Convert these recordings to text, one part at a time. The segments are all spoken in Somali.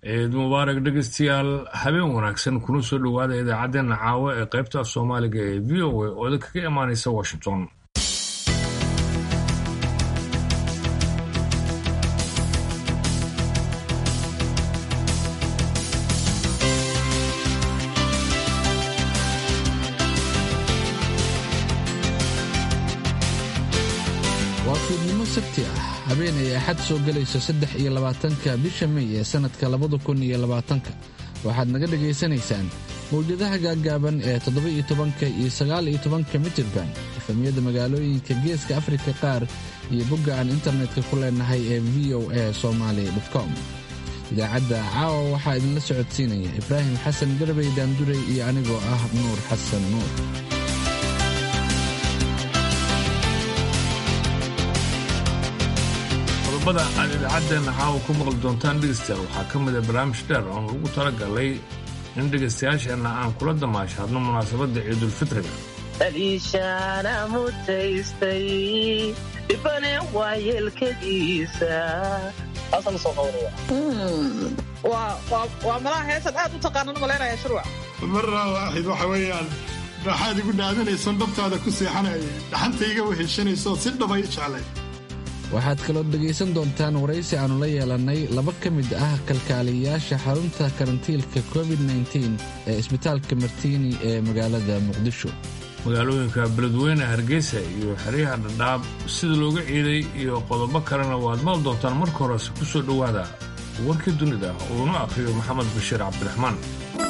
ciid mubaarak dhegeystayaal habeen wanaagsan kuna soo dhowaada idaacaddeenna caawa ee qaybta af soomaaliga ee v o a oo idinkaga imaanaysa washington waa fiidnimo sabti ah habeen ay axad soo gelayso saddex iyo labaatanka bisha mey ee sannadka labada kun iyo labaatanka waxaad naga dhegaysanaysaan mawjadaha gaaggaaban ee toddoba-iyo tobanka iyo sagaal-iyo tobanka mitirban efamiyada magaalooyinka geeska afrika qaar iyo bogga aan internetka ku leenahay ee v o a somaali com idaacadda caawa waxaa idinla socodsiinaya ibraahim xasan garbey daanduray iyo anigoo ah nuur xasan nuur qodobada aad idaacaddeenna caawa ku maqli doontaan dhegeystayaal waxaa ka mid a barnaamij dheer oon ugu talagalay in dhegaystayaasheenna aan kula damaashaadno munaasabadda ciidulfitriga aliishaana mutaystay dhibane waayeelkadiisa waa malaha heesan aad u taqaanan malaynaya shurwac marra waaxid waxa weeyaan raaxaad igu dhaadinayso dhabtaada ku seexanayay dhaxantayga weheshanayso si dhabay jeclay waxaad kaloo dhegaysan doontaan waraysi aannu la yeelannay laba ka mid ah kalkaaliyayaasha xarunta karantiilka covid -9 ee isbitaalka martiini ee magaalada muqdisho magaalooyinka beledweyne hargeysa iyo xeryaha dhadhaab sida looga ciiday iyo qodobo kalena waad maqli doontaan marka horese ku soo dhowaada warkii dunida uuna akhriyo maxamed bashiir cabdiraxmaan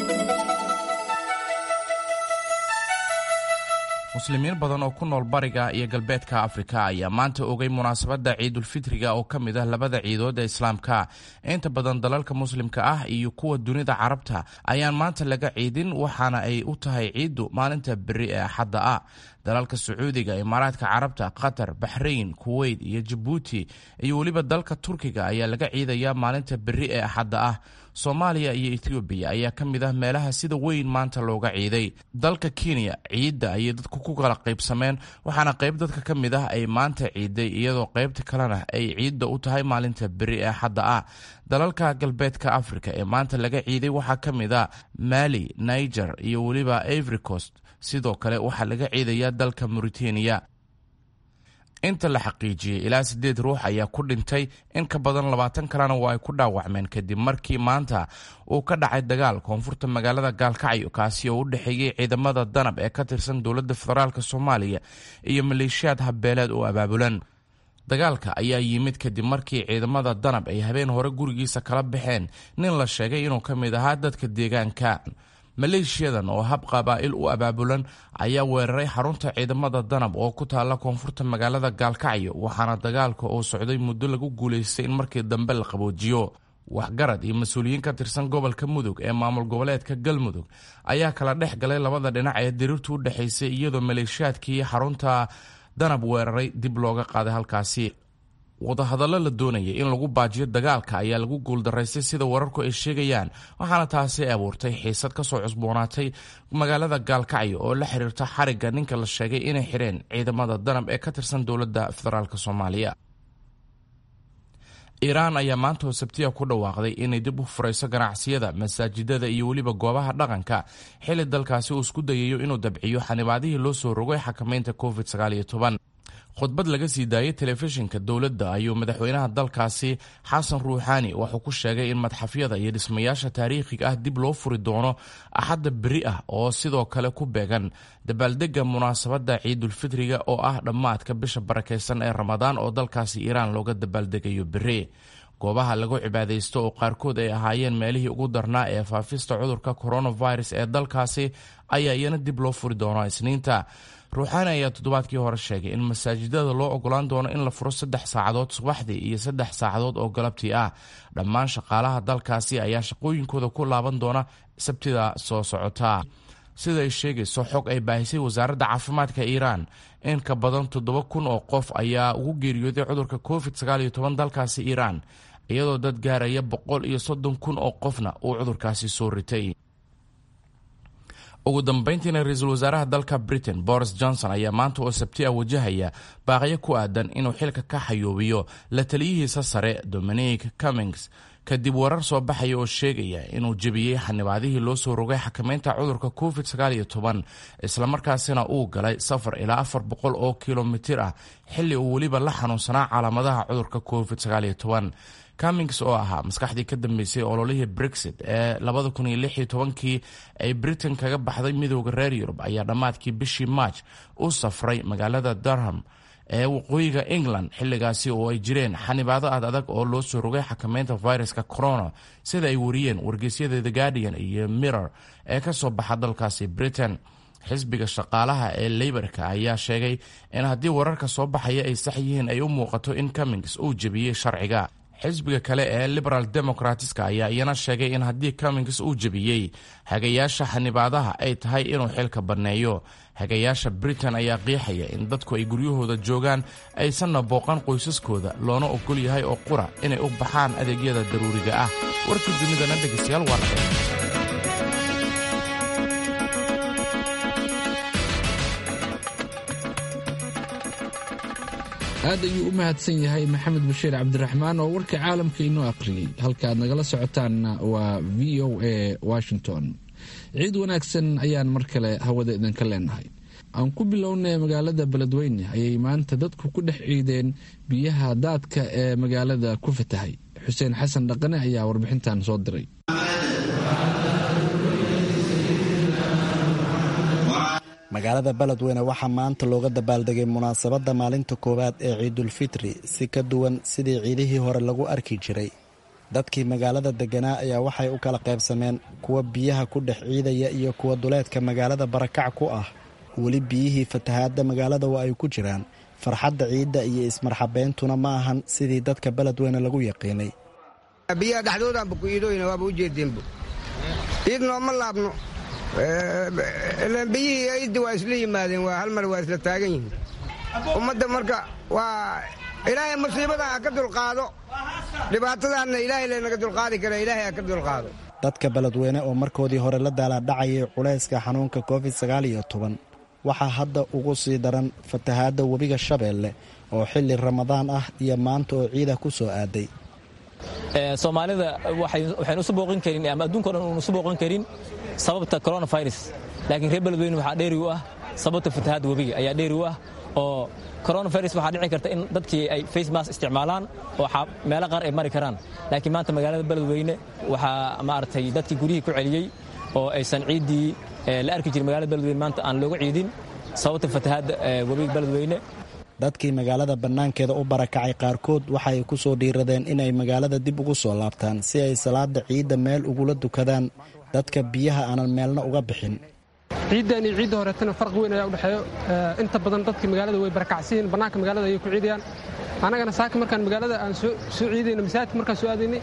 muslimiin badan oo ku nool bariga iyo galbeedka afrika ayaa maanta ogay munaasabadda ciidulfitriga oo ka mid ah labada ciidood ee islaamka inta badan dalalka muslimka ah iyo kuwa dunida carabta ayaan maanta laga ciidin waxaana ay u tahay ciiddu maalinta beri ee axadda ah dalalka sacuudiga imaaraadka carabta qatar baxrayn kuweyt iyo jabuuti iyo weliba dalka turkiga ayaa laga ciidayaa maalinta beri ee axadda ah soomaaliya iyo etoobiya ayaa ka mid ah meelaha sida weyn maanta looga ciiday dalka kenya ciidda ayay dadku ku kala qaybsameen waxaana qayb dadka ka mid ah ay maanta ciiday iyadoo qaybta kalena ay ciidda u tahay maalinta beri ee axadda ah dalalka galbeedka africa ee maanta laga ciiday waxaa ka mid a mali niger iyo weliba ivory coast sidoo kale waxaa laga ciidayaa dalka mauritania inta la xaqiijiyey ilaa siddeed ruux ayaa ku dhintay in ka badan labaatan kalena waa ay ku dhaawacmeen kadib markii maanta uu ka dhacay dagaal koonfurta magaalada gaalkacyo kaasi oo u dhexeeyey ciidamada danab ee ka tirsan dowladda federaalk soomaaliya iyo maleeshiyaad habbeeleed oo abaabulan dagaalka ayaa yimid kadib markii ciidamada danab ay habeen hore gurigiisa kala baxeen nin la sheegay inuu ka mid ahaa dadka deegaanka maleeshiyadan oo hab qabaa'il u abaabulan ayaa weeraray xarunta ciidamada danab oo ku taalla koonfurta magaalada gaalkacyo waxaana dagaalka oo socday muddo lagu guulaystay in markii dambe la qaboojiyo waxgarad iyo mas-uuliyiin ka tirsan gobolka mudug ee maamul goboleedka galmudug ayaa kala dhex galay labada dhinac ee diriirtu u dhexaysay iyadoo maleeshiyaadkii xarunta danab weeraray dib looga qaaday halkaasi wadahadallo la doonayay in lagu baajiyo dagaalka ayaa lagu guuldaraystay sida wararku ay sheegayaan waxaana taasi abuurtay xiisad ka soo cusboonaatay magaalada gaalkacyo oo la xiriirta xarigga ninka la sheegay inay xireen ciidamada danab ee ka tirsan dowladda federaalk soomaaliya iiraan ayaa maanta oo sabtiya ku dhawaaqday inay dib u furayso ganacsiyada masaajidada iyo weliba goobaha dhaqanka xilli dalkaasi uu isku dayayo inuu dabciyo xanibaadihii loo soo rogay xakamaynta covid khudbad laga sii daayay telefishinka dowladda ayuu madaxweynaha dalkaasi xasan ruuxaani wuxuu ku sheegay in madxafyada iyo dhismayaasha taariikhiga ah dib loo furi doono axadda beri ah oo sidoo kale ku beegan dabaaldega munaasabadda ciidulfitriga oo ah dhammaadka bisha barakaysan ee ramadaan oo dalkaasi iiraan looga dabaaldegayo beri goobaha lagu cibaadaysto oo qaarkood ay ahaayeen meelihii ugu darnaa ee faafista cudurka coronavirus ee dalkaasi ayaa iyana dib loo furi doono isniinta ruuxaani ayaa toddobaadkii hore sheegay in masaajidada loo ogolaan doono in la furo saddex saacadood subaxdii iyo saddex saacadood oo galabtii ah dhammaan shaqaalaha dalkaasi ayaa shaqooyinkooda ku laaban doona sabtida soo socota sida ay sheegayso xog ay baahisay wasaaradda caafimaadka iiraan in ka badan toddoba kun oo qof ayaa ugu geeriyooday cudurka covid sagaal iyo toban dalkaasi iiraan iyadoo dad gaaraya boqol iyo soddon kun oo qofna uu cudurkaasi soo ritay ugu dambeyntiina ra-iisul wasaaraha dalka britain boris johnson ayaa maanta oo sabti a wajahaya baaqyo ku aadan inuu xilka ka xayoobiyo la taliyihiisa sare dominic cummings kadib warar soo baxaya oo sheegaya inuu jebiyey xanibaadihii loo soo rogay xakamaynta cudurka covid islamarkaasina uu galay safar ilaa afar boqol oo kilomitir ah xilli uu weliba la xanuunsanaa calaamadaha cudurka covid cummings oo ahaa maskaxdii ka dambeysay ololihii brexit ee kii ay britain kaga baxday midooda reer yurub ayaa dhammaadkii bishii march u safray magaalada durham ee waqooyiga england xilligaasi oo ay jireen xanibaado aad adag oo loo soo rogay xakamaynta viruska corona sida ay wariyeen wargeysyada the guardian iyo mirror ee ka soo baxa dalkaasi britain xisbiga shaqaalaha ee leybarka ayaa sheegay in haddii wararka soo baxaya ay sax yihiin ay u muuqato in cummings uu jebiyey sharciga xisbiga kale ee liberal democratska ayaa iyana sheegay in haddii cummings uu jebiyey hagayaasha xanibaadaha ay tahay inuu xilka banneeyo hagayaasha britain ayaa qiixaya in dadku ay guryahooda joogaan aysanna booqan qoysaskooda loona ogol yahay oo qura inay u baxaan adeegyada daruuriga ah warkii dunidana dhegeystayaal waa naga aad ayuu u mahadsan yahay maxamed bashiir cabdiraxmaan oo warka caalamka inoo aqriyey halka aad nagala socotaanna waa v o a washington ciid wanaagsan ayaan mar kale hawada idinka leenahay aan ku bilownay magaalada beledweyne ayay maanta dadku ku dhex ciideen biyaha daadka ee magaalada ku fatahay xuseen xasan dhaqane ayaa warbixintan soo diray magaalada beledweyne waxaa maanta looga dabaaldegay munaasabadda maalinta koowaad ee ciidulfitri si ka duwan sidii ciidihii hore lagu arki jiray dadkii magaalada degganaa ayaa waxay u kala qaybsameen kuwa biyaha ku dhex ciidaya iyo kuwa duleedka magaalada barakac ku ah weli biyihii fatahaadda magaalada waa ay ku jiraan farxadda ciidda iyo ismarxabeyntuna ma ahan sidii dadka beledweyne lagu yaqiinay biyaha dhexdoodaanba ku iidooyna waaba u jeedeenbu ciid nooma laabno biyihii ciiddi waa isla yimaadeen waa hal mar waa isla taagan yihiin ummadda marka waa ilaahay musiibadan ha ka dulqaado dhibaatadaanna ilaahay laynaga dulqaadi kara ilaahay ha ka dulqaado dadka beledweyne oo markoodii hore la daalaadhacayay culayska xanuunka covid sagaal iyo toban waxaa hadda ugu sii daran fatahaadda webiga shabeelle oo xilli ramadaan ah iyo maanta oo ciida ku soo aaday soomaalida waxaynu isu booqin karin ama adduunka o dhan uunu isu booqin karin sababta coronavirus laakiin reer beledweyne waxaa dheeri u ah sababta fatahaadda webiga ayaa dheeri u ah oo coronavirus waxaa dhici karta in dadkii ay face mask isticmaalaan oo meelo qaar ay mari karaan laakiin maanta magaalada beledweyne waxaa maaragtay dadkii guryihii ku celiyey oo aysan ciiddii la arki jirin magaalada beledweyne maanta aan looga ciidin sababta fatahaadda webiga beledweyne dadkii magaalada bannaankeeda u barakacay qaarkood waxay ku soo dhiiradeen inay magaalada dib ugu soo laabtaan si ay salaada ciidda meel ugula dukadaan dadka biyaha aanan meelna uga bixin ciiddan iyo ciidda horeetana farqi weyn ayaa u dhexeeyo inta badan dadkii magaalada way barakacsiyiin bannaanka magaalada ayay ku ciidayaan annagana saaka markaan magaalada aan soo ciidayno masaajidka markaan soo aadaynay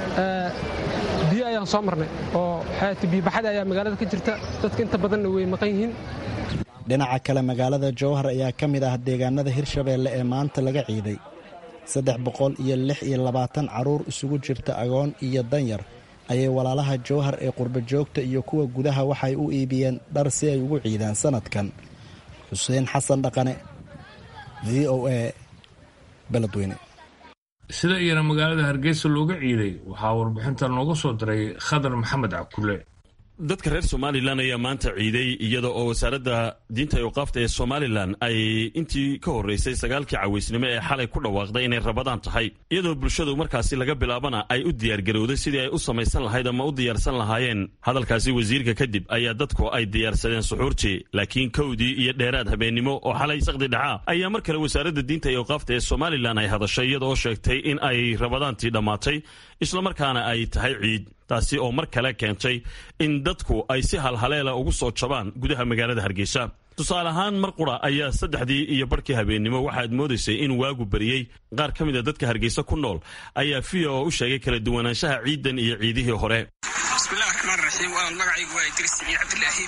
biyo ayaan soo marnay oo xayaati biyobaxada ayaa magaalada ka jirta dadka inta badanna way maqan yihiin dhinaca kale magaalada jowhar ayaa ka mid ah deegaanada hirshabeelle ee maanta laga ciiday saddex boqol iyo lix iyo labaatan carruur isugu jirta agoon iyo danyar ayay walaalaha jowhar ee qurba joogta iyo kuwa gudaha waxay u iibiyeen dhar si ay ugu ciidaan sanadkan xuseen xasan dhaqane v o a beledweyne sida iyana magaalada hargeysa looga ciiday waxaa warbixinta nooga soo diray khadar maxamed cabkulle dadka reer somalilan ayaa maanta ciiday iyada oo wasaaradda diinta iyo qaafta ee somalilan ay intii ka horreysay sagaalkii cawaysnimo ee xalay ku dhawaaqday inay rabadaan tahay iyadoo bulshadu markaasi laga bilaabana ay u diyaargarowday sidii ay u samaysan lahayd ama u diyaarsan lahaayeen hadalkaasi wasiirka kadib ayaa dadku ay diyaarsadeen suxuurtii laakiin kowdii iyo dheeraad habeennimo oo xalay saqdi dhacaa ayaa mar kale wasaaradda diinta iyo qaafta ee somalilan ay hadashay iyada oo sheegtay in ay rabadaantii dhammaatay islamarkaana ay tahay ciid taasi oo mar kale keentay in dadku ay si halhaleela ugu soo jabaan gudaha magaalada hargeysa tusaale ahaan mar qura ayaa saddexdii iyo barhkii habeennimo waxaad moodaysay in waagu bariyey qaar ka mid a dadka hargeysa ku nool ayaa v o u sheegay kala duwanaanshaha ciidan iyo ciidihii hore bismillahi raxmaan raxiim walaal magacaygu waa idris siciid cabdilaahi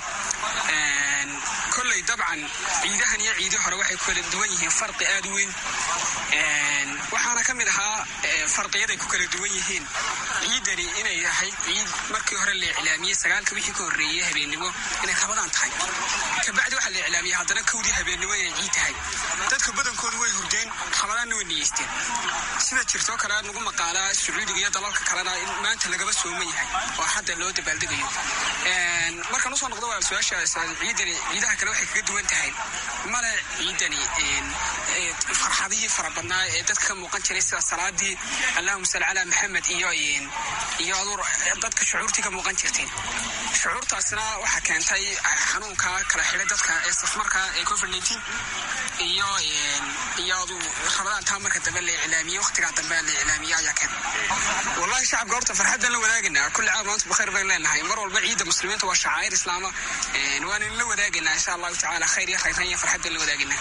kolley dabcan ciidahan iyo ciidii hore waxay ku kala duwan yihiin farqi aad u weyn waxaana ka mid ahaa farqiyaday ku kala duwan yihiin ciidani inay ahayd ciid markii hore la iclaamiyey sagaalka wixii ka horreeyey habeennimo inay rabadaan tahay kabacdi waxaa la iclaamiyey haddana kowdii habeennimo inay ciid tahay dadka badankoodu way hurdeen rabadaanna way niyeysteen sida jirtoo kale nagu maqaalaa sacuudiga iyo dalalka kalena in maanta lagaba sooman yahay oo hadda loo dabaaldegayo markaan usoo noqdo waa su-aasha ciidani ciidaha kale waxay kaga duwan tahay male ciidani farxadihii fara badnaa ee dadka ka muuqan jiray sida salaadii allahuma salli calaa maxamed iyo iyo aduur dadka shucuurtii ka muuqan jirtay shucuurtaasna waxaa keentay xanuunka kala xidhay dadka ee safmarka ee covid nineteen iyo iyo adu rabadaantaa marka dambe la iclaamiyey waqtigaa dambe la iclaamiyey ayaa keen wallahi shacabka horta farxaddan la wadaagaynaa kulli caam maanta bakayr baynu leenahay mar walba ciidda muslimiinta waa shacaa'ir islaama waana la wadaagaynaa insha allahu tacaala khayr iyo khayran iyo farxaddan la wadaagaynaa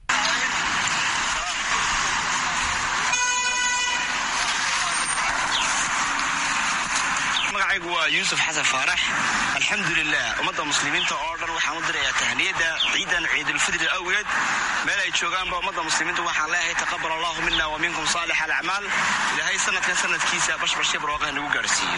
magacaygu waa yuusuf xasan faarax alxamdulilah ummadda muslimiinta oo dhan waxaan u dirayaa tahniyadda ciidan ciidulfidri awgeed meel ay joogaanba ummadda muslimiinta waxaan leeyahay taqabal allahu mina wa minkum saalix alacmaal ilaahay sanadkan sanadkiisa bashbashya barwaaqaha nagu gaarhsiiyo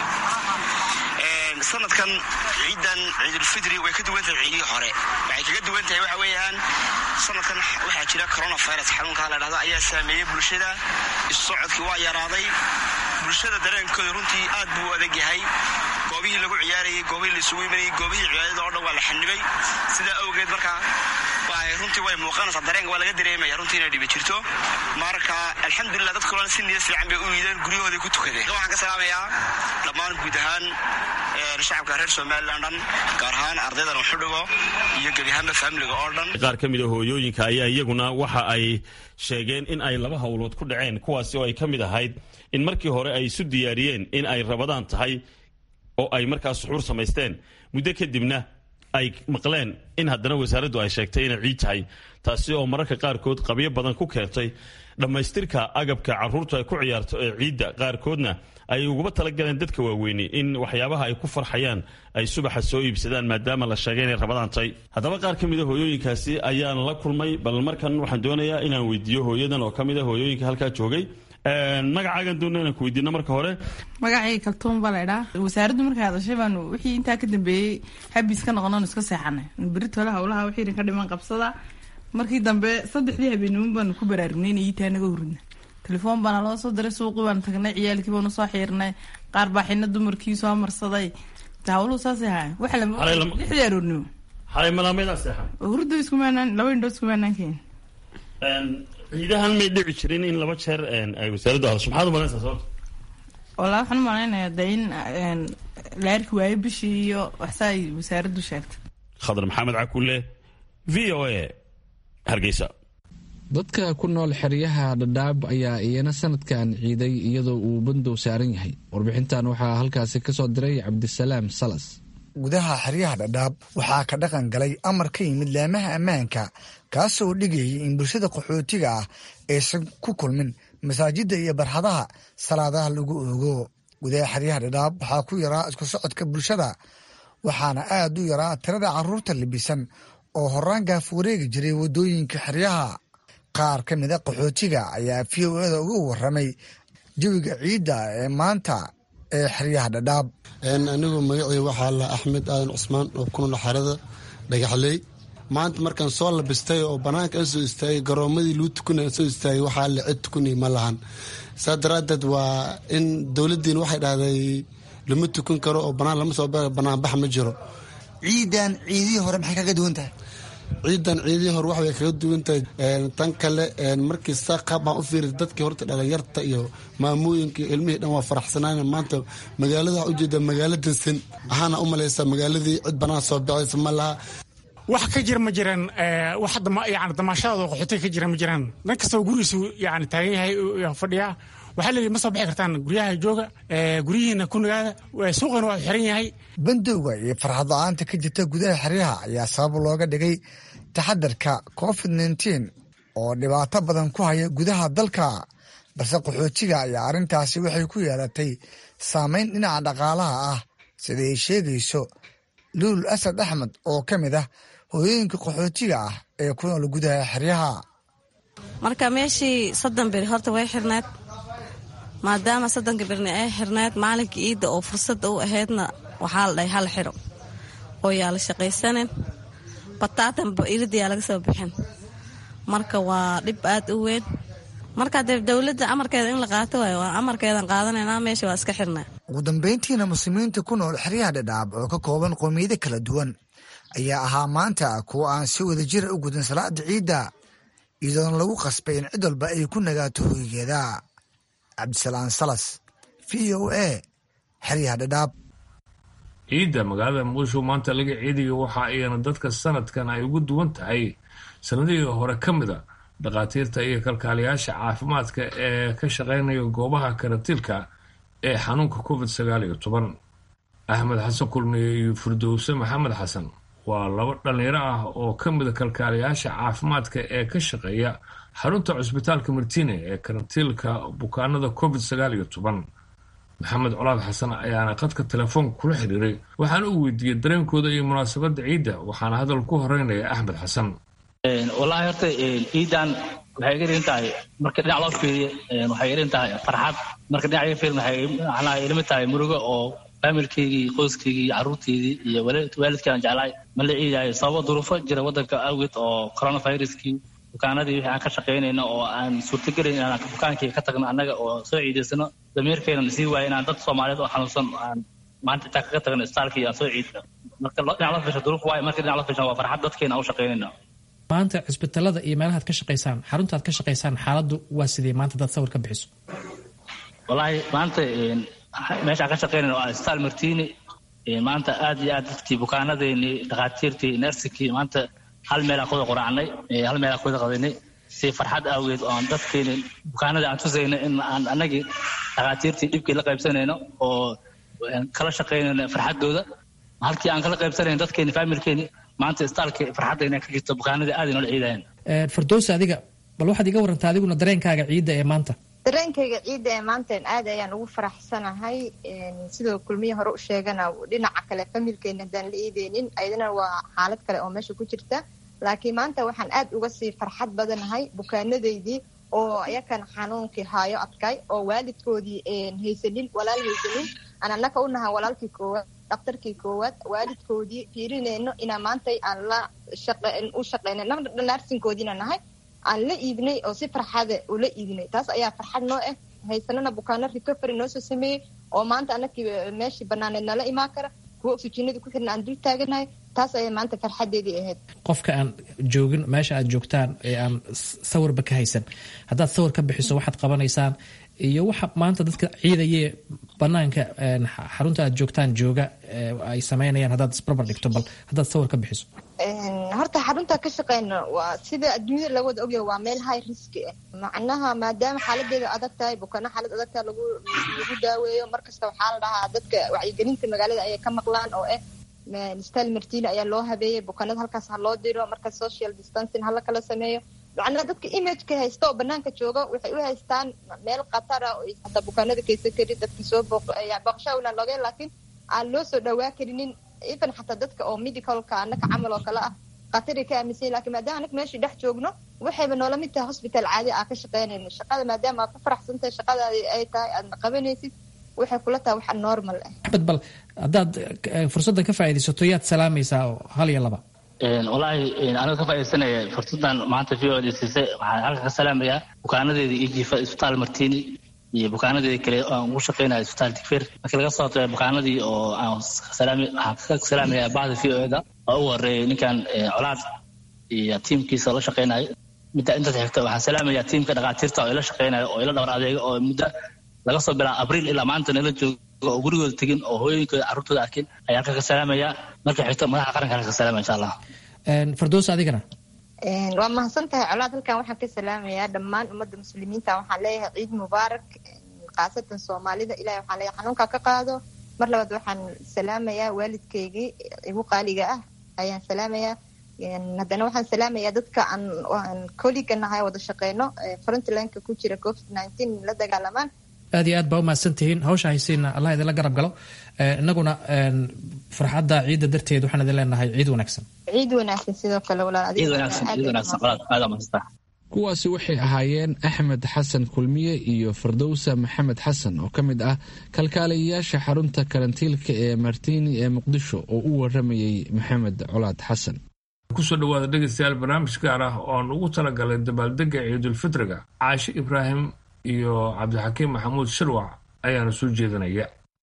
sanadkan ciidan ciidulfidri way ka duwan tahay ciidihii hore waxay kaga duwan tahay waxa weeyaan sanadkan waxaa jira coronavirus xanuunkaa la dhahdo ayaa saameeyey bulshada issocodkii waa yaraaday bulshada dareenkooda runtii aad buu u adag yahay goobihii lagu ciyaarayay goobihii la isugu imanayay goobihii cibaadada oo dhan waa la xanibay sidaa awgeed markaa runtii way muuqanaysaa dareenka waa laga dareemaya runtii inay dhibi jirto marka alxamdulilah dadka kalena si niyad fiican bay u yiideen guryahooday ku tukadeen waxaan ka salaamayaa dhammaan guud ahaan shacabka reer somalilan dhan gaar ahaan ardaydan uxudhigo iyo gebi ahaanba faamiliga oo dhan qaar ka mid a hooyooyinka ayaa iyaguna waxa ay sheegeen in ay laba howlood ku dhaceen kuwaasi oo ay ka mid ahayd in markii hore ay isu diyaariyeen in ay rabadaan tahay oo ay markaas suxuur samaysteen muddo kadibna ay maqleen in haddana wasaaraddu ay sheegtay inay ciid tahay taasi oo mararka qaarkood qabyo badan ku keentay dhammaystirka agabka carruurtu ay ku ciyaarto ee ciidda qaarkoodna ay uguba talagaleen dadka waaweyni in waxyaabaha ay ku farxayaan ay subaxa soo iibsadaan maadaama la sheegay inay rabadaan tahay haddaba qaar ka mid a hooyooyinkaasi ayaan la kulmay bal markan waxaan doonayaa inaan weydiiyo hooyadan oo ka mid a hooyooyinka halkaa joogay magacaagan doona inaan ku weydiino marka hore magacayga kaltuun baa laydhaa wasaaraddu markay hadashay baanu wixii intaa ka dambeeyey xabiis ka noqonoon iska seexanay beritole howlaha wixii idin ka dhiman qabsada markii dambe saddexdii habeenimo baanu ku baraarugnay in iitaa naga hurina telefoon baana loo soo diray suuqii baanu tagnay ciyaalkii baanu soo xiirnay qaar baa xina dumarkii soo marsaday hawluhu saasay haaya waxa lixdii aroornimo xalay malaameedaa seexan hurdo iskumaanaan laba indhoo iskumaanaan keen ciidahan may dhici jirin in laba jeer ay wasaaraddu hadasho maxaad u malaysaa sababta walaa waxaan u malaynayaa de in la arki waayo bishii iyo waxsa ay wasaaraddu sheegtay khadar maxamed cakulle v o a hargeysa dadka ku nool xeryaha dhadhaab ayaa iyana sanadkan ciiday iyadoo uu bandow saaran yahay warbixintan waxaa halkaasi ka soo diray cabdisalaam salas gudaha xeryaha dhadhaab waxaa ka dhaqan galay amar ka yimid laamaha ammaanka kaasoo dhigayay in bulshada qaxootiga ah aysan ku kulmin masaajidda iyo barxadaha salaadaha lagu oogo gudaha xeryaha dhadhaab waxaa ku yaraa isku socodka bulshada waxaana aad u yaraa tirada carruurta libisan oo horaan gaaf wareegi jiray waddooyinka xeryaha qaar ka mida qaxootiga ayaa v o eda uga warramay jawiga ciidda ee maanta ee xeryaha dhadhaab anigu magacii waxaa la axmed aadan cusmaan oo ku nool xerada dhagaxley maanta markaan soo labistay oo bannaanka aan soo istaagay garoomadii lagu tukanay aan soo istaagay waxaa la cid tukanay ma lahan saa daraaddeed waa in dowladdiin waxay dhahday lama tukan karo oo bannaan lama soo bannaanbax ma jiro ciidan ciidihii hore maxay kaga duwan tahay ciidan ciidihii hore waxbay kaga duwan tahay tan kale markii saa qaab baan u fiiri dadkii horta dhalinyarta iyo maamooyinka iyo ilmihii dhan waa faraxsanaan maanta magaalada waxaa ujeeda magaalo dansan waxaana u malaysaa magaaladii cid banaan soo baxaysa ma laha wax ka jira ma jiraan wax yani damaashadaada qaxootiga ka jira ma jiraan dan kastaba gurigiisu yani taagan yahay fadhiyaa waxaa leeyihi ma soo bixi kartaan guryaha jooga guryihiina ku nagaada suuqana waa xiran yahay bandowga iyo farxad la-aanta ka jirta gudaha xeryaha ayaa sabab looga dhigay taxadarka covid nteen oo dhibaato badan ku haya gudaha dalka balse qaxootiga ayaa arrintaasi waxay ku yeelatay saameyn dhinaca dhaqaalaha ah sida ay sheegayso luul asad axmed oo ka mid ah hooyooyinka qaxootiga ah ee ku nool gudaha xeryaha marka meeshii soddon beri horta way xirneed maadaama soddonka berni ay xirneed maalinka iidda oo fursadda u ahaydna waxaa la dhahay hal xiro oo yaa la shaqaysanin bataatanba iridayaa laga soo bixin marka waa dhib aad u weyn marka dee dowladda amarkeeda in la qaato waayo waa amarkeedan qaadanaynaa meesha waa iska xirnaa ugu dambayntiina muslimiinta ku nool xeryaha dhadhaab oo ka kooban qoomiyado kala duwan ayaa ahaa maanta kuwa aan si wada jira u gudin salaada ciidda iyadoona lagu qasbay in cid walba ay ku nagaato hoygeeda cabdisalaan salas v o a xeryaha dhadhaab ciidda magaalada muqdisho maanta laga ciidayo waxa ayana dadka sanadkan ay ugu duwan tahay sanadihii hore ka mida dhakhaatiirta iyo kalkaaliyaasha caafimaadka ee ka shaqaynaya goobaha karantiilka ee xanuunka covid sagaal iyo toban axmed xasan kulmiye iyo firdowse maxamed xasan waa laba dhallinyaro ah oo ka mida kalkaaliyaasha caafimaadka ee ka shaqeeya xarunta cusbitaalka martine ee karantiilka bukaanada covid sagaal iyo toban maxamed colaad xasan ayaana khadka telefoonka kula xiriiray waxaana uu weydiiyey dareenkooda iyo munaasabadda ciidda waxaana hadal ku horeynaya axmed xasan wallaahi horta ciidan waxay iga dhigan tahay marka dhinac loo fiiriyo waxay iga dhigan tahay farxad marka dhinac iga fiirin waxay macnaha ilama tahay murugo oo faamilkeygii qoyskeygii carruurteydii iyo waalidkii aan jeclahay ma la ciidayo sababo duruufo jira waddanka awgeed oo coronaviruskii bukaanadii wixii aan ka shaqaynayno oo aan suurtagelayn inaan bukaankii ka tagno annaga oo soo ciidaysano damiirkeena na sii waaya inaan dad soomaaliyeed oo xanuunsan aan maanta intaan kaga tagno istaalkii aan soo ciidno marka dhinac loo fiirsho duruuf waayo marka dhinac loo fiirsho waa farxad dadkeena aan u shaqaynayno maanta cisbitaalada iyo meelahaad ka shaqaysaan xaruntaad ka shaqaysaan xaaladdu waa sidee maanta dad sawir ka bixiso wallaahi maanta meeshaan ka shaqaynayna waa isbitaal martiini maanta aad iyo aad dadkii bukaanadeenii dhakhaatiirtii nersikii maanta hal meelaan kuwada quraacnay hal meelaan kuwada qadaynay si farxad awgeed oo aan dadkeeni bukaanadii aan tusayno in aan annagii dhakhaatiirtii dhibkii la qaybsanayno oo kala shaqaynayno farxaddooda halkii aan kala qaybsanayn dadkeeni faamilkeeni maanta istaalkii farxadda inay ka jirto bukaanadii aad inoola ciidayaan firdowsa adiga bal waxaad iga warantaa adiguna dareenkaaga ciidda ee maanta dareenkayga ciidda ee maantan aad ayaan ugu faraxsanahay sidoo kulmiye hore u sheegana dhinaca kale familkeena haddaan la iideynin ayadana waa xaalad kale oo meesha ku jirta laakiin maanta waxaan aad uga sii farxad badanahay bukaanadeydii oo iyakan xanuunkii haayo adkay oo waalidkoodii haysanin walaal haysanin aan annaka u nahay walaalkii koowaad dhakhtarkii koowaad waalidkoodii fiirinayno inaa maantay aan la u shaqeyna naarsinkoodiina nahay aan la iibnay oo si farxada ula iibnay taas ayaa farxad noo ah haysanana bukaano recovery noo soo sameeyey oo maanta anakii meeshii banaaneed nala imaan kara kuwa oxygenada ku xirna aan dul taaganahay taas ayaa maanta farxadeedii ahayd qofka aan joogin meesha aad joogtaan ee aan sawirba ka haysan haddaad sawir ka bixiso waxaad qabanaysaan iyo waxa maanta dadka ciidayee banaanka xarunta aad joogtaan jooga ay samaynayaan haddaad isbarbar dhigto bal haddaad sawir ka bixiso horta xarunta ka shaqeyna waa sida adduunyada laga wada ogyahay waa meel high riski ah macnaha maadaama xaaladeeda adag tahay bukana xaalad adag tahay lagu lagu daaweeyo markasta waxaa la dhahaa dadka wacyigelinta magaalada ayay ka maqlaan oo ah stal martina ayaa loo habeeyey bukanada halkaas ha loo diro marka social distancing hala kala sameeyo macnaha dadka imageka haysta oo banaanka jooga waxay u haystaan meel khatara oo hataa bukaanada kaysan karin dadkii soo booqsha ulan looga laakiin aan loo soo dhawaa karinin even xataa dadka oo medicalka anaka camal oo kale ah khatari ka aaminsan lakin maadaama anaka meeshii dhex joogno waxayba noola mid tahay hosbital caadi aa ka shaqeynayno shaqada maadaama aad ku faraxsan tahay shaqadaadi ay tahay aadna qabanaysid waxay kula tahay wax normal ah axmed bal haddaad fursaddan ka faa'iidaysato yaad salaamaysaa hal iyo laba wallaahi aniga ka faaidaysanaya fursadan maanta v o d siisay waxaan halka ka salaamayaa bukaanadeeda iyo jiifa isbitaal martini iyo bukaanadeeda kale aan ugu shaqeynaya isbitaal digfeer markii laga soo tago bukaanadii oo aan waxaan ka salaamayaa bahda v o da oo ugu horeeyay ninkan colaad iyo tiimkiisa la shaqeynayo midda intaas xigta waxaan salaamayaa tiimka dhakhaatiirta oo ila shaqeynayo oo ila dhabar adeega oo muddo laga soo bilaabo abriil ilaa maanta nala joogo oo gurigooda tegin oo hooyinkooda carruurtooda arkin ayaa halka ka salaamayaa marka xigta madaxa qaranka halka ka salaamaya insha allah fardoos adigana waa mahadsan tahay colaad halkan waxaan ka salaamayaa dhammaan ummadda muslimiinta waxaan leeyahay ciid mubaarak khaasatan soomaalida ilahay waxaan leeyahay xanuunka ka qaado mar labaad waxaan salaamayaa waalidkaygii igu qaaliga ah ayaan salaamayaa haddana waxaan salaamayaa dadka aan koliga nahay wada shaqeyno frontlineka ku jira covid nineteen la dagaalamaan aad iyo aad baa umahadsan tihiin hawsha haysiina allah idinla garab galo inaguna farxadda ciidda darteed waxaan idin leenahay ciid wanaagsan ciid wanaagsan sidoo kale walaal ciid wanaagsan ciid wanaagsan qolaad aada mahadsantaha kuwaasi waxay ahaayeen axmed xasan kulmiye iyo fardowsa maxamed xasan oo ka mid ah kalkaaliyayaasha xarunta karantiilka ee martini ee muqdisho oo u waramayey maxamed colaad xasan kusoo dhawaada dhegeystayaal barnaamij gaar ah ooan ugu talagalay dabaaldega ciidulfitriga caashe ibraahim iyo cabdixakiim maxamuud shirwac ayaana soo jeedinaya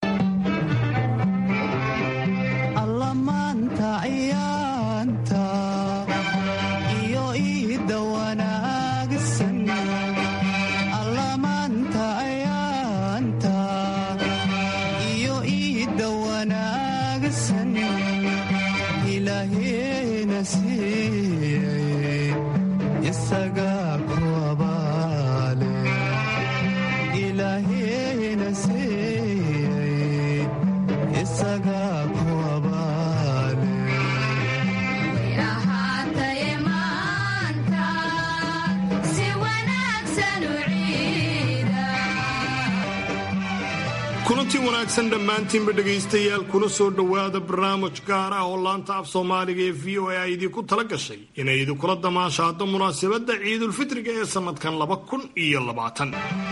kulantii wanaagsan dhammaantiinba dhegaystayaal kuna soo dhowaada barnaamij gaar ah oo laanta af soomaaliga ee v o a ay idinku tala gashay inay idinkula damaashaado munaasabadda ciidulfitriga ee sannadkan laba kun iyo labaatan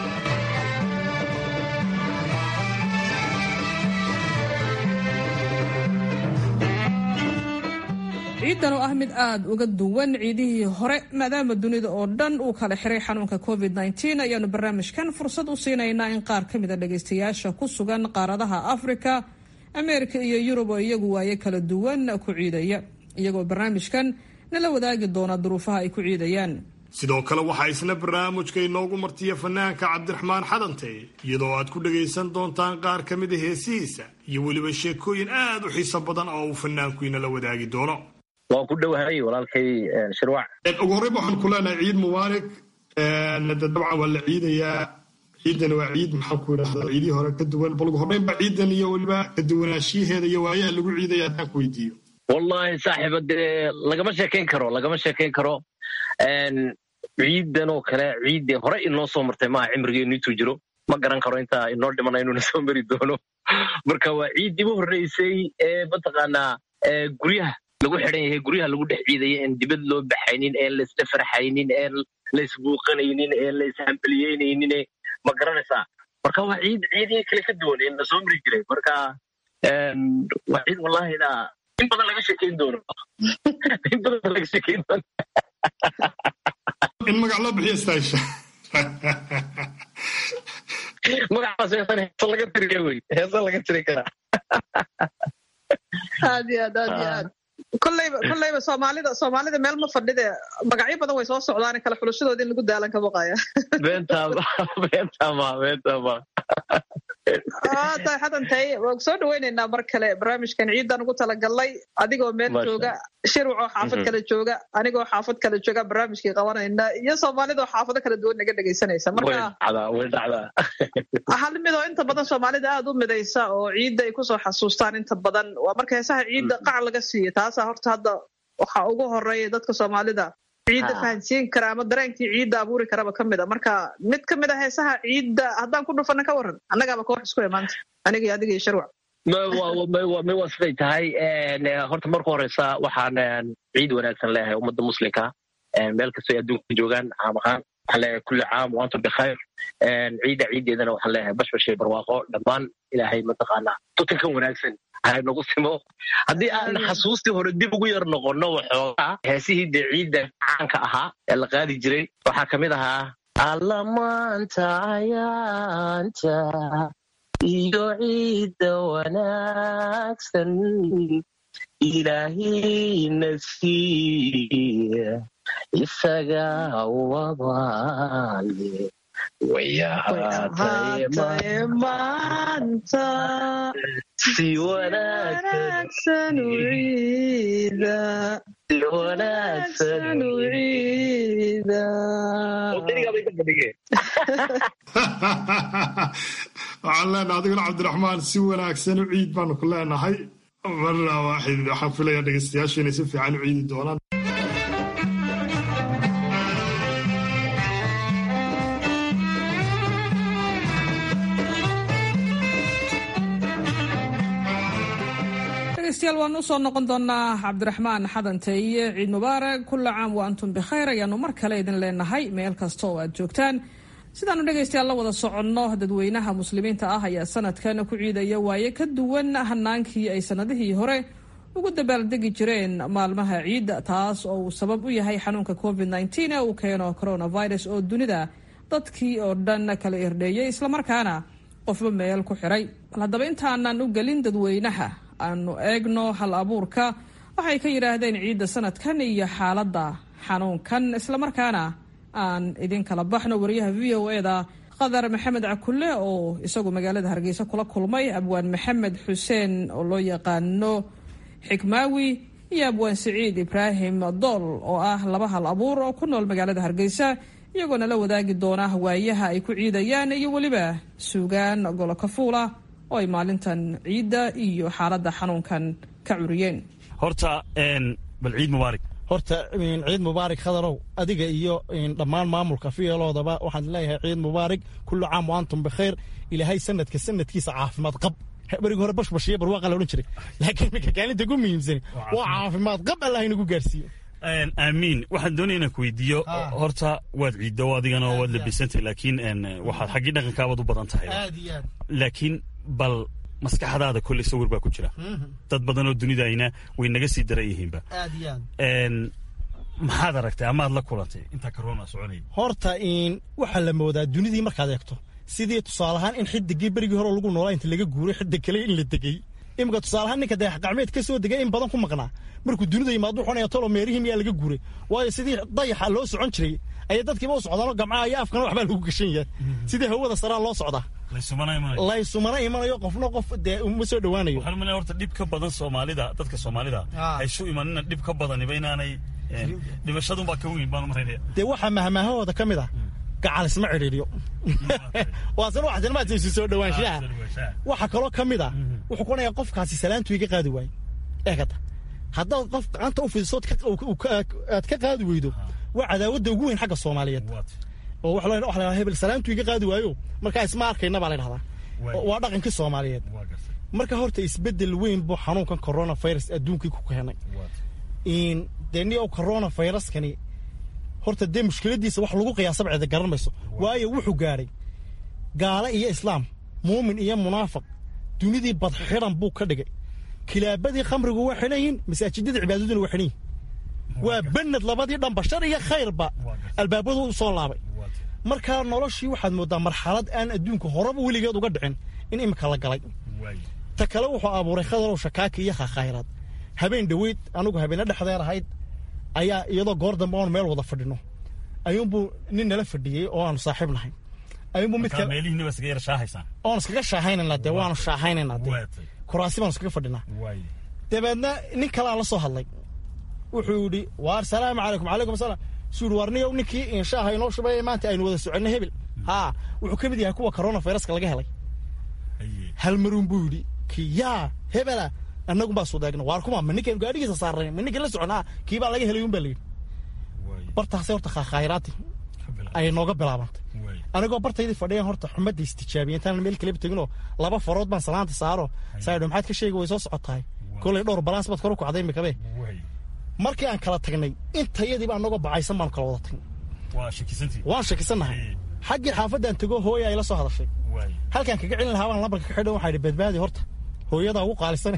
ciidan oo ah mid aada uga duwan ciidihii hore maadaama dunida oo dhan uu kala xiray xanuunka covid -19 ayaanu barnaamijkan fursad u siinaynaa in qaar ka mida dhagaystayaasha ku sugan qaaradaha afrika ameerika iyo yurub oo iyagu waaye kala duwan ku ciidaya iyagoo barnaamijkan nala wadaagi doona duruufaha ay ku ciidayaan sidoo kale waxaa isna barnaamijka inoogu martiya fanaanka cabdiraxmaan xadante iyadoo aad ku dhagaysan doontaan qaar ka mida heesihiisa iyo weliba sheekooyin aad u xiiso badan oo uu fanaanku inala wadaagi doono waan ku dhowahay walaalkay shirwac ugu horreyba waxaan ku leenahay ciid mubaarak dabcan waa la ciidayaa ciidan waa ciid maxaan ku idhahdaa ciidihii hore ka duwan bal ugu horreynba ciidan iyo weliba ka duwanaanshiyaheeda iyo waayaha lagu ciidaya haddaan ku weydiiyo wallahi saaxiiba dee lagama sheekayn karo lagama sheekayn karo ciidan oo kale ciiddee hore inoo soo martay maaha cimrigeenu intuu jiro ma garan karo intaa inoo dhimana inuuna soo mari doono marka waa ciiddii u horreysay ee mataqaanaa guryaha lagu xidhan yahay guryaha lagu dhex ciidaya en dibad loo baxaynin een laisla farxaynin een laisbuuqanaynin een laishambaliyeynaynin ma garanaysaa marka waa ciid ciidihii kale ka duwan ee na soo mari jiray marka waa ciid wallahina in badan laga sheekayn doono in badan laga sheekayn doono in magac loo bixiyo staasha magacaas heesan heesa laga tiriya wey heesa laga tiri karaa aad iyo aad aad iyo aad kollayba kollayba soomaalida soomaalida meel ma fadhide magacyo badan way soo socdaan kala xulashadoodii in lagu daalan ka baqaya beentama beentama beentama tahay xadantay waan soo dhawaynaynaa mar kale barnaamijkan ciidan ugu talagalnay adigoo meel jooga shirwac oo xaafad kale jooga anigoo xaafad kale jooga barnaamijkii qabanayna iyo soomaalida oo xaafado kala duwan naga dhegaysanaysa marka hal mid oo inta badan soomaalida aada u midaysa oo ciidda ay kusoo xasuustaan inta badan waa marka heesaha ciidda qac laga siiyo taasaa horta hadda waxaa ugu horeeya dadka soomaalida ciidda fahansiin kara ama dareenkii ciidda abuuri karaba ka mid a marka mid ka mid a heesaha ciidda haddaan ku dhufana ka waran annagaaba koox isku imaanta aniga iyo adiga iyo sharwac may waa siday tahay horta marka horeysa waxaan ciid wanaagsan leeyahay ummadda muslimka meel kastoo ay adduunka joogaan caam ahaan waxaan leeyahay kulli caam waantum bikhayr ciidda ciiddeedana waxaan leeyahay bashbashay barwaaqo dhammaan ilaahay mataqaanaa tutankan wanaagsan nagu simo haddii aan xasuustii hore dib ugu yar noqonno waxoogaa heesihii dee ciidda caanka ahaa ee la qaadi jiray waxaa ka mid ahaa allamaanta ayaanta iyo ciidda wanaagsan ilaahayna siiya isaga wabaale wayahaataye maanta si wanaagsan u ciida si wanaagsan u ciida waxaan leenahay adiguna cabdiraxmaan si wanaagsan u ciid baanu ku leenahay marna waaxid waxaan filayaa dhegeystayaashu inay si fiican u ciidi doonaan dhegaystayaal waan usoo noqon doonaa cabdiraxmaan xadanteeye ciid mubaarak kulla caam wa antum bikhayr ayaanu mar kale idin leenahay meel kasta oo aad joogtaan sidaanu dhegaystayaal la wada soconno dadweynaha muslimiinta ah ayaa sanadkan ku ciidaya waaye ka duwan hanaankii ay sanadihii hore ugu dabaaldegi jireen maalmaha ciidda taas oo uu sabab u yahay xanuunka covid nteen ee uu keeno coronavirus oo dunida dadkii oo dhan kala irdheeyay islamarkaana qofba meel ku xiray bal haddaba intaanan u gelin dadweynaha aanu eegno hal abuurka waxay ka yidhaahdeen ciidda sanadkan iyo xaaladda xanuunkan islamarkaana aan idin kala baxno wariyaha v o eda qadar maxamed cakulle oo isagu magaalada hargeysa kula kulmay abwaan maxamed xuseen oo loo yaqaano xikmaawi iyo abwaan siciid ibraahim dool oo ah laba hal abuur oo ku nool magaalada hargeysa iyagoona la wadaagi doona waayaha ay ku ciidayaan iyo weliba suugaan golo kafuula oo ay maalintan ciidda iyo xaaladda xanuunkan ka curiyeen horta bal ciid mubaarak horta ciid mubaarak khadarow adiga iyo dhammaan maamulka fiyeloodaba waxaan leeyahay ciid mubaarak kullu caam wa antum bikhayr ilaahay sanadka sanadkiisa caafimaad qab berigi hore bashbashiyo barwaaqa la odhan jiray laakiin iminka kaalinta ugu muhiimsani waa caafimaad qab allah inagu gaarsiiyo aamiin waxaan doonaya inaan ku weydiiyo horta waad ciiddo adigana waad labisantay laakiin waxaad xaggii dhaqankaabaad u badan tahay laakiin bal maskaxdaada kolley sawir baa ku jira dad badan oo dunidayna way naga sii daran yihiinba maxaad aragtay amaad la kulantay intaa corona soconaya horta waxaa la moodaa dunidii markaad eegto sidii tusaalahaan in xidigii berigii hore lagu noolaa inta laga guuray xidig kale in la degay iminka tusaalahaan ninka dayax gacmeed ka soo degay in badan ku maqnaa markuu dunida yimaado xunaya tolo meerihii miyaa laga guuray waayo sidii dayaxa loo socon jiray ayay dadkiiba u socdaanoo gamcaha iyo afkana waxbaa lagu gashan yahay sidii hawada saraa loo socdaa laysumana imanayo qofna qof dee uma soo dhowaanayo waxaan umaleeya horta dhib ka badan soomaalida dadka soomaalida haysu imanina dhib ka badaniba inaanay dhimashadunbaa ka weyn baan umalaynaya dee waxaa mahmaahahooda ka mid ah gacal isma cidhiidhiyo waasna wax janmaadsa isu soo dhowaanshaha waxa kaloo ka mid ah wuxuu ku onayaa qofkaasi salaantu iga qaadi waaye eegata haddaad qof gacanta u fidisood aad ka qaadi weydo waa cadaawadda ugu weyn xagga soomaaliyeed oo waxa la dhahaa hebel salaantu iga qaadi waayo markaa isma arkayna baa la dhahdaa waa dhaqankii soomaaliyeed marka horta isbeddel weyn buu xanuunkan coronavirus adduunkii ku keenay dee ni coronaviruskani horta dee mushkiladiisa wax lagu qiyaasaba cida garan mayso waayo wuxuu gaadhay gaale iyo islaam muumin iyo munaafiq dunidii badxidan buu ka dhigay kilaabadii khamrigu waa xidhan yihin masaajidadii cibaadaduna waa xidhan yihin waa banad labadii dhanba shar iyo khayrba albaabadu u soo laabay markaa noloshii waxaad mooddaa marxalad aan adduunka horeba weligeed uga dhicin in imika la galay ta kale wuxuu abuuray khadarow shakaaki iyo khakhayraad habeen dhoweyd anugu habeenne dhexdeer ahayd ayaa iyadoo goor dambe oon meel wada fadhino ayuunbuu nin nala fadhiyey oo aanu saaxiib nahay ayuunbuu mid kale oon iskaga shaahaynayna dee waanu shaahaynayna dee kuraasi baanu iskaga fadhinaa dabeedna nin kalea la soo hadlay wuxuu yidhi waar salaamu calaykum calaykum asalaam suu yidhi waar niyow ninkii inshaaha inoo shubay maanta aynu wada soconno hebel haa wuxuu ka mid yahay kuwa coronaviruska laga helay hal maruun buu yidhi kii yaa hebela annagun baa sudeegna waar kuma ma ninkan gaadhigiisa saarnay ma ninkan la soconaa kii baa laga helay un baa layidhi bartaasay horta khaakhayraati ayay nooga bilaabantay anigoo bartaydii fadhiyan horta xumadda istijaabiya intaan meel kaleba teginoo laba farood baan salaanta saaro saadho maxaad ka sheegi way soo socotahay kolay dhowr balaans baad kor u kacday imikabe markii aan kala tagnay intayadiiba anagoo bacaysan baanu kala wada tagnay waan shakisannahay xaggii xaafaddaan tego hooya ay la soo hadashay halkaan kaga celin lahaa baan lambarka ka xidhan waxaa idhi badbaadi horta hooyadaa ugu qaalisan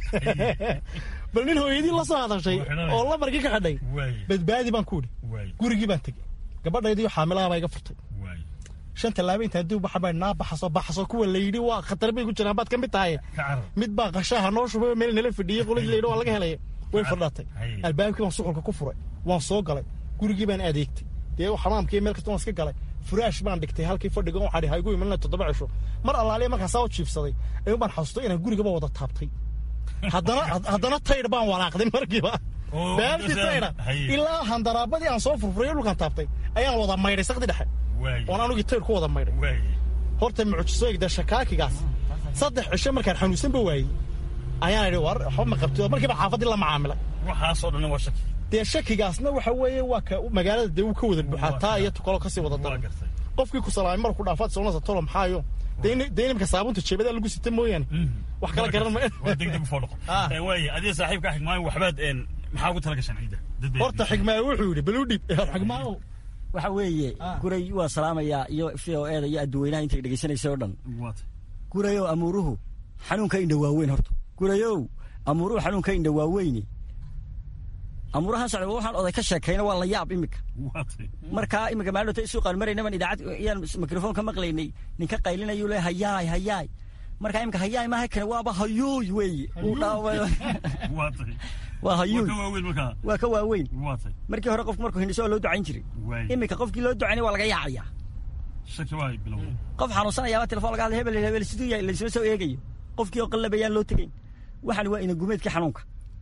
bal nin hooyadii la soo hadashay oo lambarkii ka xidhay badbaadi baan ku idhi gurigii baan tegey gabadhaydii xaamilaha baa iga furtay shan tallaabo intaan dib baxa baa naa baxaso baxaso kuwa la yidhi waa khatar bay ku jiraan baad ka mid tahay mid baa qashaha noo shubay meel nala fadhiyey qoladii la yidhi waa laga helay way fadhaatay albaabkii baan suxulka ku furay waan soo galay gurigii baan adeegtay dee xamaamkii meel kasta waan iska galay furaash baan dhigtay halkii fadhiga waxaa dhihay igu imanina toddoba cisho mar allaaliya markaasaa u jiibsaday ayuun baan xasuustay inaan gurigaba wada taabtay haddana haddana taydh baan walaaqday markiiba baaltii taydha ilaa handaraabadii aan soo furfuray dhulkaan taabtay ayaan wada maydhay sakdi dhexe oon anugii taydh ku wada maydhay horta mucjiso egda shakaakigaas saddex cisho markaan xanuunsanba waayey ayaan idhi war waxba ma qabtid markiiba xaafaddii la macaamilay waxaasoo dhan waa shaki dee shakigaasna waxa weeye waa ka magaalada dee uu ka wada buuxaa taa iyo tukalo kasii wada daran qofkii ku salaamay marku dhaafaad soonasa tolo maxaayo dee inimka saabunta jeebada lagu sita mooyaane wax kala garan ma waa degdeg u foodhaqo waaya adiga saaxiibka xigmaayo waxbaad maxaa ugu tala gashaan ciidda horta xigmaayo wuxuu yidhi baluu dhib xigmaayo waxa weeye guray waa salaamayaa iyo v o eda iyo adduweynaha intay dhegeysanaysa oo dhan gurayow amuuruhu xanuunka indha waaweyn horta gurayow amuuruhu xanuunka indha waaweyni amuurahan socda waxaan oday ka sheekayna waa la yaab imika markaa imika maalota suuqaan maraynaban idaacad iyaan mikrofoon ka maqlaynay ninka qaylinayuu le hayaay hayaay markaa imika hayaay maaha kane waaba hayuuy weeye uu dhaawayo waa hayuuy waa ka waaweyn markii hore qofku markuu hindhiso waa loo ducayn jiray imika qofkii loo ducaynay waa laga yaacayaa qof xanuunsanayaaba telefon laga hadlay hebel hebel siduu yahay laysma soo eegayo qofkii oo qallabayaan loo tegayn waxaan waa ina gumeedkii xanuunka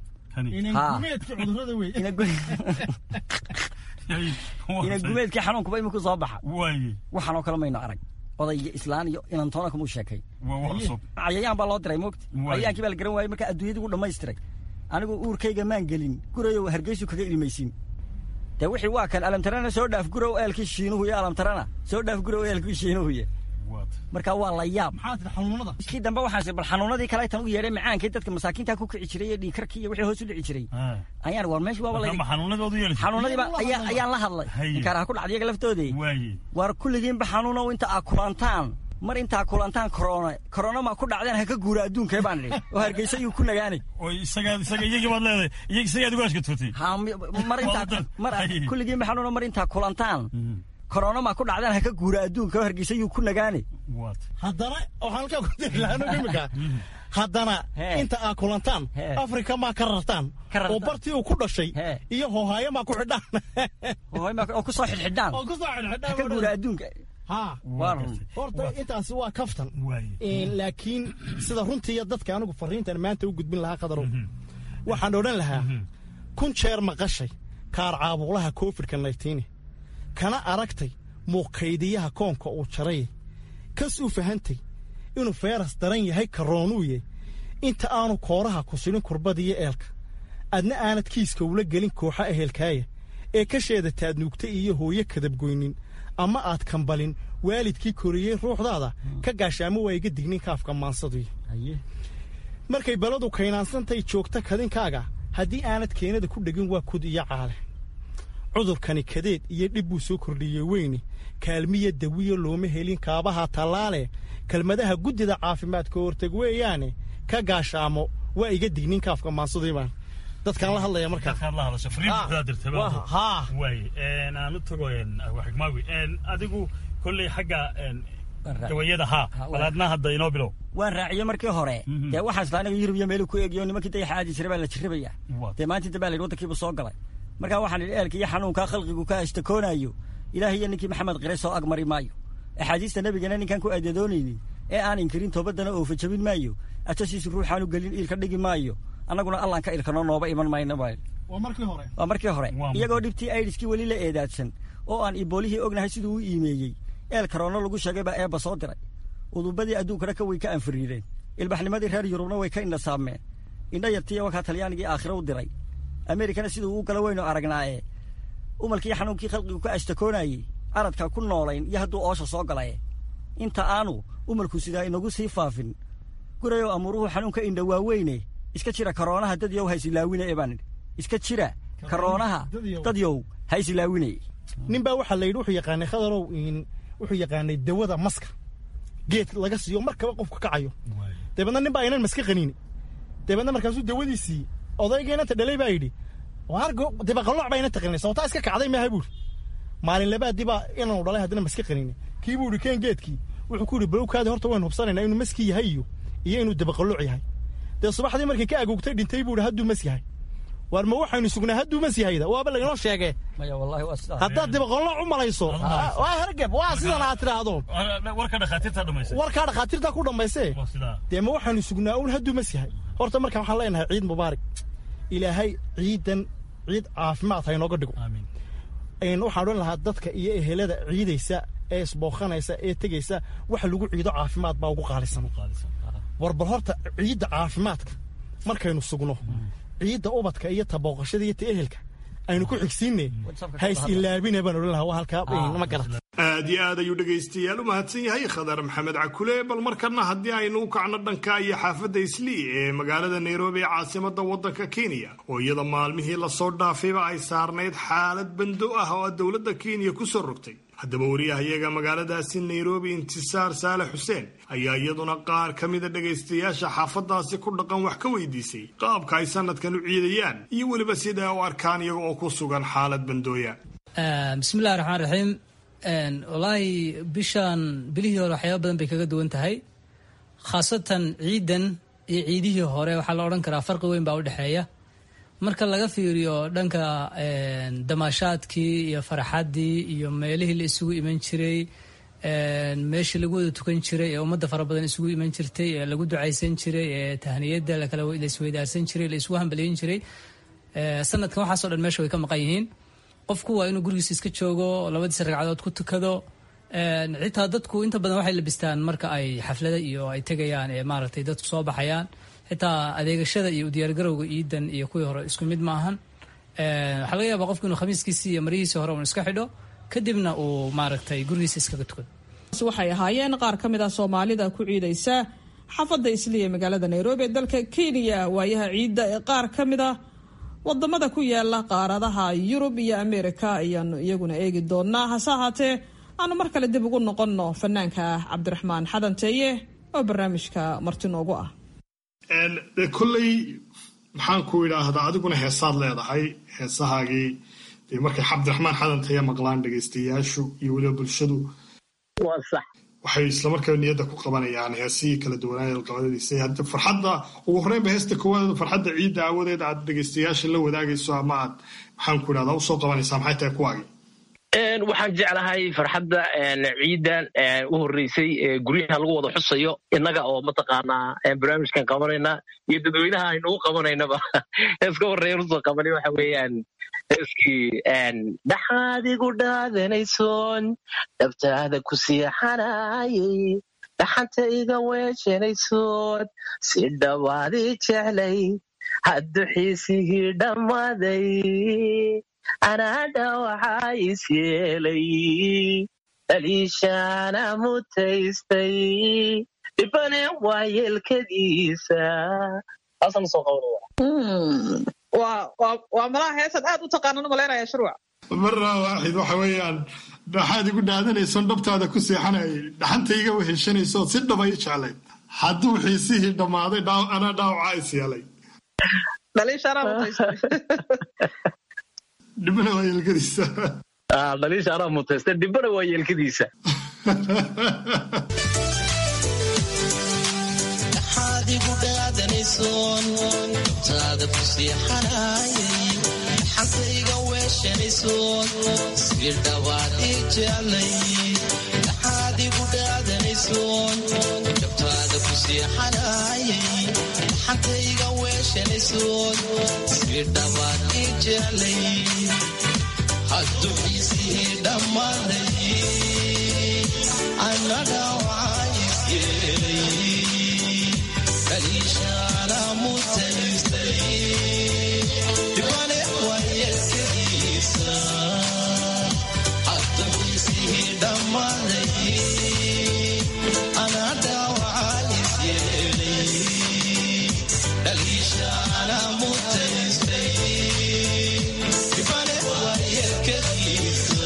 ina gumeedkii xanuunkuba iminku soo baxa waxaanoo kale mayno arag oday iyo islaan iyo inantoona kumuu sheekay cayayaan baa loo diray moogta cayayaankii baa la garan waayey markaa adduunyadii gu dhammaystiray anigu uurkayga maan gelin gurayow hargeysu kaga ilmaysiin dee wixii waa kan alamtarana soo dhaaf gurow eelkii shiinuhu iyo alamtarana soo dhaaf gurow eelkii shiinuhuye marka waa la yaab kii dambe waxaan bal xanuunadii kale tan u yeedhay macaankii dadka masaakiinta ku kici jiray iyo dhiigkarkii iyo wixii hoos u dhici jiray ayaan war meesha waaba xanuunadiiba ayaan la hadlay inkaaraha ku dhacday iyaga laftoodii war kulligiinba xanuunow inta aa kulantaan mar intaa kulantaan korona korona ma ku dhacdeen ha ka guura adduunkee baan idhi oo hargeysa yuu ku nagaanay iyagii baad leedahay isagaad uga ashkatootay mar intaa mar kulligiinba xanuuno mar intaa kulantaan korona ma ku dhacdeen ha ka guura adduunka oo hargeysa yuu ku nagaanay haddana waxaan halkaa ku diri lahaa imika haddana inta aa kulantaan afrika maa ka rartaan oo bartii uu ku dhashay iyo hoohaayo maa ku xidhaan oo ku soo xidhxidhaan oo ku soo xidhxidhaan ha ka guura adduunka ha horta intaasi waa kaftan laakiin sida runtii dadka anigu fariintan maanta u gudbin lahaa qadarow waxaan odhan lahaa kun jeer maqashay kaar caabuqlaha covidka naytiini kana aragtay muuqaydiyaha koonka uu jaray kas u fahantay inuu feyras daran yahay karoonuuye inta aanu kooraha ku sidhin kurbadiyo eelka adna aanad kiiska ula gelin kooxa ehelkaaya ee ka sheedataad nuugta iyo hooyo kadabgoynin ama aad kambalin waalidkii koriyey ruuxdaada ka gaashaamo waa iga dignin kaafka maansaduy markay baladu kaynaansantay joogta kadinkaaga haddii aanad keenada ku dhegin waa kud iyo caale cudurkani kadeed iyo dhib buu soo kordhiyey weyne kaalmiya dawiyo looma helin kaabaha tallaale kelmadaha guddida caafimaadka horteg weeyaane ka gaashaamo waa iga dignin kaafka maansaduybaan dadkaan la hadlaya markaaanu tago xigmaawi adigu kolley xagga dawayada haa balaadna hadda inoo bilow waan raaciye markii hore dee waxaan isla aniga yurub iyo meelu ku eegiyo nimankii dayaxa aadi jiray baa la jirrabaya dee maanta inta baa la yidhi waddankiiba soo galay markaa waxaan idhi eelka iyo xanuunkaa khalqigu ka ashtakoonayo ilaahay iyo ninkii maxamed qire soo agmari maayo axaadiista nebigana ninkaan ku aadadoonaynin ee aan inkirin toobaddana oofa jabin maayo atasiisu ruuxaanu gelin iilka dhigi maayo annaguna allaan ka ilkano nooba iman mayno baa waa markii hore waa markii hore iyagoo dhibtii aidiskii weli la eedaadsan oo aan iboolihii ognahay siduu u iimeeyey eel karoono lagu sheegay baa eebba soo diray udubadii adduunkana ka way ka anfiriireen ilbaxnimadii reer yurubna way ka indhasaameen indha yartiiyo wakaa talyaanigii aakhira u diray ameerikana siduu u gala weynu aragnaaye umalkii xanuunkii khalqigu ka ashtakoonayey aradka ku noolayn iyo hadduu oosha soo galaye inta aanu umalku sidaa inagu sii faafin gurayow amuuruhu xanuunka indha waaweyne iska jira karoonaha dadyow ha isilaawine ee baan idhi iska jira karoonaha dadyow ha isilaawine nin baa waxaa la yidhi wuxuu yaqaanay khadarow wuxuu yaqaanay dawada maska geed laga siiyo markaba qofku kacayo dabeedna nin baa aynan maska qaniini dabeedna markaasuu dawadiisii odaygeynanta dhalay baa yidhi dibaqalooc baa ina taqaninay sababtaa iska kacday maaha buuri maalin labaadii baa inaanu dhalay haddana maska qaniinay kii buu yidhi keen geedkii wuxuu ku yidhi balowkaadi horta waynu hubsanaynaa inuu maskii yahay iyo iyo inuu dibaqalooc yahay dee subaxdii markii ka agoogtay dhintay buu yidhi hadduu mas yahay war ma waxaynu sugnaa hadduu mas yahayda waaba laynoo sheegee haddaad dibaqolooc u malayso waa hergeb waa sidan aad tidhaahdo warka dhakhaatiirta dhamaysay warkaa dhakhaatiirta ku dhammaysee dee ma waxaynu sugnaa un hadduu mas yahay horta marka waxaan leenahay ciid mubaarak ilaahay ciidan ciid caafimaad ha inooga dhigo waxaan odhan lahaa dadka iyo ehelada ciidaysa ee isbooqanaysa ee tegaysa wax lagu ciido caafimaad baa ugu qaalisan war bal horta ciidda caafimaadka markaynu sugno ciidda ubadka iyo tabooqashada iyo ta ehelka aynu ku xigsiinne ha is ilaabine baan odhan lahaa waa halkaa ma garata aad iyo aad ayuu dhegaystayaal u mahadsan yahay khadar maxamed cakule bal markana haddii aynu u kacno dhanka iyo xaafadda islii ee magaalada nairobi ee caasimada waddanka kenya oo iyada maalmihii lasoo dhaafayba ay saarnayd xaalad bando ah oo dowladda kenya kusoo rogtay haddaba wariyahayaga magaaladaasi nairobi intisaar saale xuseen ayaa iyaduna qaar ka mida dhegaystayaasha xaafadaasi ku dhaqan wax ka weydiisay qaabka ay sanadkan u ciidayaan iyo weliba sida u arkaan iyaga oo ku sugan xaalad bandooya bismillahi raxmaan raxiim wallaahi bishan bilihii hore waxyaaba badan bay kaga duwan tahay khaasatan ciidan iyo ciidihii hore waxaa la odhan karaa farqi weyn baa u dhexeeya marka laga fiiriyo dhanka damaashaadkii iyo faraxaddii iyo meelihii la isugu iman jiray meeshii lagu wada tukan jiray ee ummadda fara badan isugu iman jirtay ee lagu ducaysan jiray ee tahniyadda lakala la isweydaarsan jiray la isugu hambaliyin jiray sanadkan waxaasoo dhan meesha way ka maqan yihiin qofku waa inuu gurigiisa iska joogo labadiisa ragcadood ku tukado xitaa dadku inta badan waxay labistaan marka ay xaflada iyo ay tegayaan ee maaragtay dadku soo baxayaan xitaa adeegashada iyo udiyaargarowga iidan iyo kuwii hore isku mid ma ahan waxaa laga yaabaa qofku inuu khamiiskiisii iyo marihiisii hore un iska xidho kadibna uu maaragtay gurigiisa iskaga tukado waxay ahaayeen qaar ka mid ah soomaalida ku ciidaysa xaafadda isliya ee magaalada nairobi ee dalka kenya waayaha ciidda ee qaar ka mid ah wadamada ku yaala qaaradaha yurub iyo ameerika ayaanu iyaguna eegi doonaa hase ahaatee aanu mar kale dib ugu noqonno fanaanka cabdiraxmaan xadanteeye oo barnaamijka marti noogu ah de kolley maxaan ku idhaahdaa adiguna heesaad leedahay heesahaagii dee markay cabdiraxmaan xadanteeye maqlaan dhegaystayaashu iyo weliba bulshadu waxay islamarkaa niyadda ku qabanayaan heesihii kala duwanaaye alqabadadiisa hadda farxadda ugu horreynba heesta koowaad farxadda ciidda aawadeed aad dhegaystayaasha la wadaagayso ama aad maxaan ku idhahdaa usoo qabanaysaa maxay tahay kuwaagii waxaan jeclahay farxadda ciidan u horreysay guryaha lagu wada xusayo innaga oo mataqaanaa barnaamijkan qabanayna iyo dadweynaha aynugu qabanaynaba heeska horreeya usoo qabanay waxa weeyaan heeskii dhaxaad igu dhaadanaysoon dhabtaada ku siixanayay dhaxanta iga weejanaysoon si dhawaadii jeclay haddu xiisigii dhammaaday anaadha waxaa is yeelay dhaliishaana mutaystay dhibane waa yeelkadiisa waa malaha heesan aad u taqaanan umalaynaya shurwac marra waaxid waxa weeyaan dhaxaad igu dhaadanaysoon dhabtaada ku seexanayay dhaxanta iga weheshanaysood si dhaba i jeclayd hadduu xiisihii dhammaaday anaa dhaawacaa is yeelay dhaliishaana mutaystay dhibana waa yeelkadiisa dhaliisha anaa mutaysta dhibana waa yeelkadiisa dhaxaad igu dhaadanaysoon dabtaada ku siixanayay dhaxanta iga weeshanaysoon si dhawaad ii jeclay dhaxaad igu dhaadanaysoon dabtaada ku siixanayay dhaxanta iga weeshanaysoon si dhawaad ii jeclay hadduu xiisihii dhammaaday annaga waxaa is yeelay kaliishaana mutaystay dhibane waa yeelkadiisa hadduu xiisihii dhammaaday annaga waxaa is yeelay kaliishaana mutaystay dhibane waa yeelkadiisa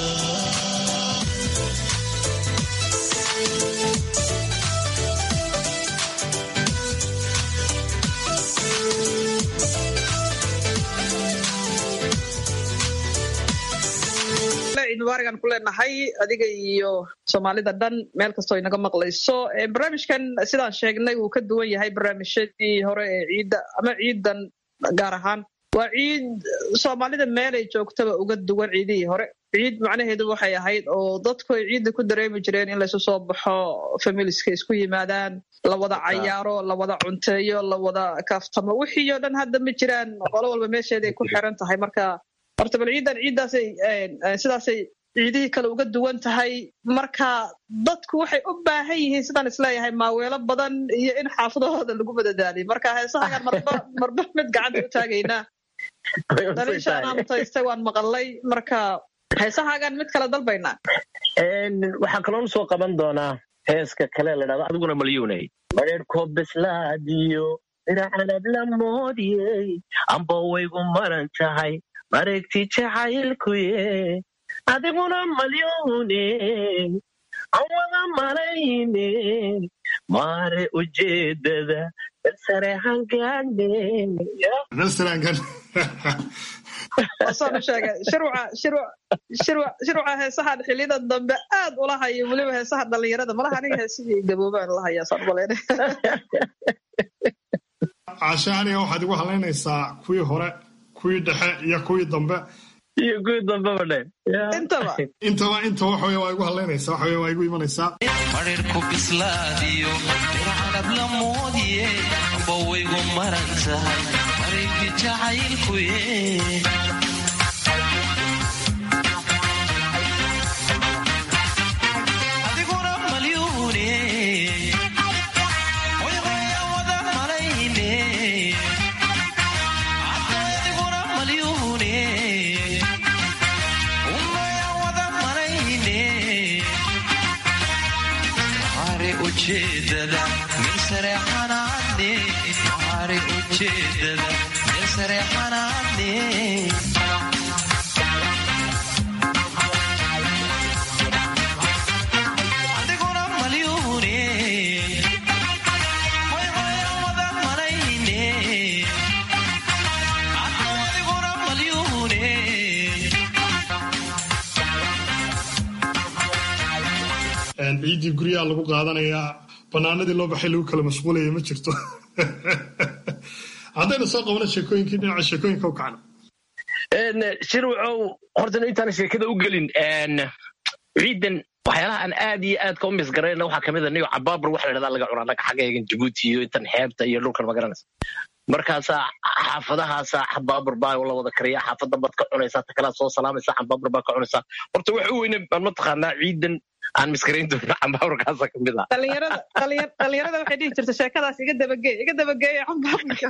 ciid mubaaragan ku leenahay adiga iyo soomaalida dhan meel kastoo inaga maqlayso barnaamijkan sidaan sheegnay wuu ka duwan yahay barnaamijyadii hore ee ciidda ama ciidan gaar ahaan waa ciid soomaalida meelay joogtaba uga duwan ciidihii hore ciid macnaheedu waxay ahayd oo dadku ay ciidda ku dareemi jireen in laysu soo baxo familiska isku yimaadaan la wada cayaaro la wada cunteeyo la wada kaaftamo wixii oo dhan hadda ma jiraan qolo walba meesheeday ku xiran tahay marka horta bal ciidan ciiddaasay sidaasay ciidihii kale uga duwan tahay marka dadku waxay u baahan yihiin sidaan isleeyahay maaweelo badan iyo in xaafadahooda lagu madadaaliy marka heesahagaan marba marba mid gacanta u taagaynaa daliishaanaa mutaystay waan maqalay marka heesahaagaan mid kale dalbaynaa waxaan kaloon soo qaban doonaa heeska kale la dhahdo adiguna malyuunay mareerko bislaadiyo diracanab la moodiyey amba waygu maran tahay mareegti jacaylkuye adiguna malyuune aan wada malayne maare ujeedada balsare hangaane wasaanu sheegay shirwaca shirwa shirwa shirwaca heesahan xiliyada dambe aad ula hayo weliba heesaha dhalinyarada malaha aniga heesidii gaboobaan la hayaa saan umaleyna caashe aniga waxaad igu halaynaysaa kuwii hore kuwii dhexe iyo kuwii dambe iyo kuwii dambeba dhe intaba intaba intaba waxa wey waa igu halaynaysaa waxa wey waa igu imanaysaa mareerku bislaadiyo diracanab la moodiye amba waygu maran tahay mareegti jacaylkuye adiguna malyuune wayqaya wada malayne adiguna malyuune umaya wada malayne mare ujeedada meel sare xanaane mare ujeedada meel sare xanaane adiguna malyuune wayqaya wada malayne adiguna malyuune ciiddii guryaha lagu qaadanayaa banaanadii loo baxay lagu kala mashquulaya ma jirto haddaynu soo qabano sheekooyinkii dhinaca sheekooyinka u kacno shirwacow hortana intaan sheekada u gelin ciidan waxyaalaha aan aad iyo aadka u misgarayna waxaa kamid a niyo cabaabur waxa la dhahdaa laga cunaa naga xaggeegan jabuuti iyo intan xeebta iyo dhulkan magaranaysa markaasaa xaafadahaasaa xabaabur baa la wada kariya xaafadda baad ka cunaysaa ta kalaa soo salaamaysaa xabaabur baa ka cunaysaa horta waxa u weyne baan mataqaanaa ciidan aan miskarayn doona xabaaburkaasa kamid ah dhalinyarada dhalinya- dhalinyarada waxay dhihi jirta sheekadaas iga dabageey iga dabageeya cambaabka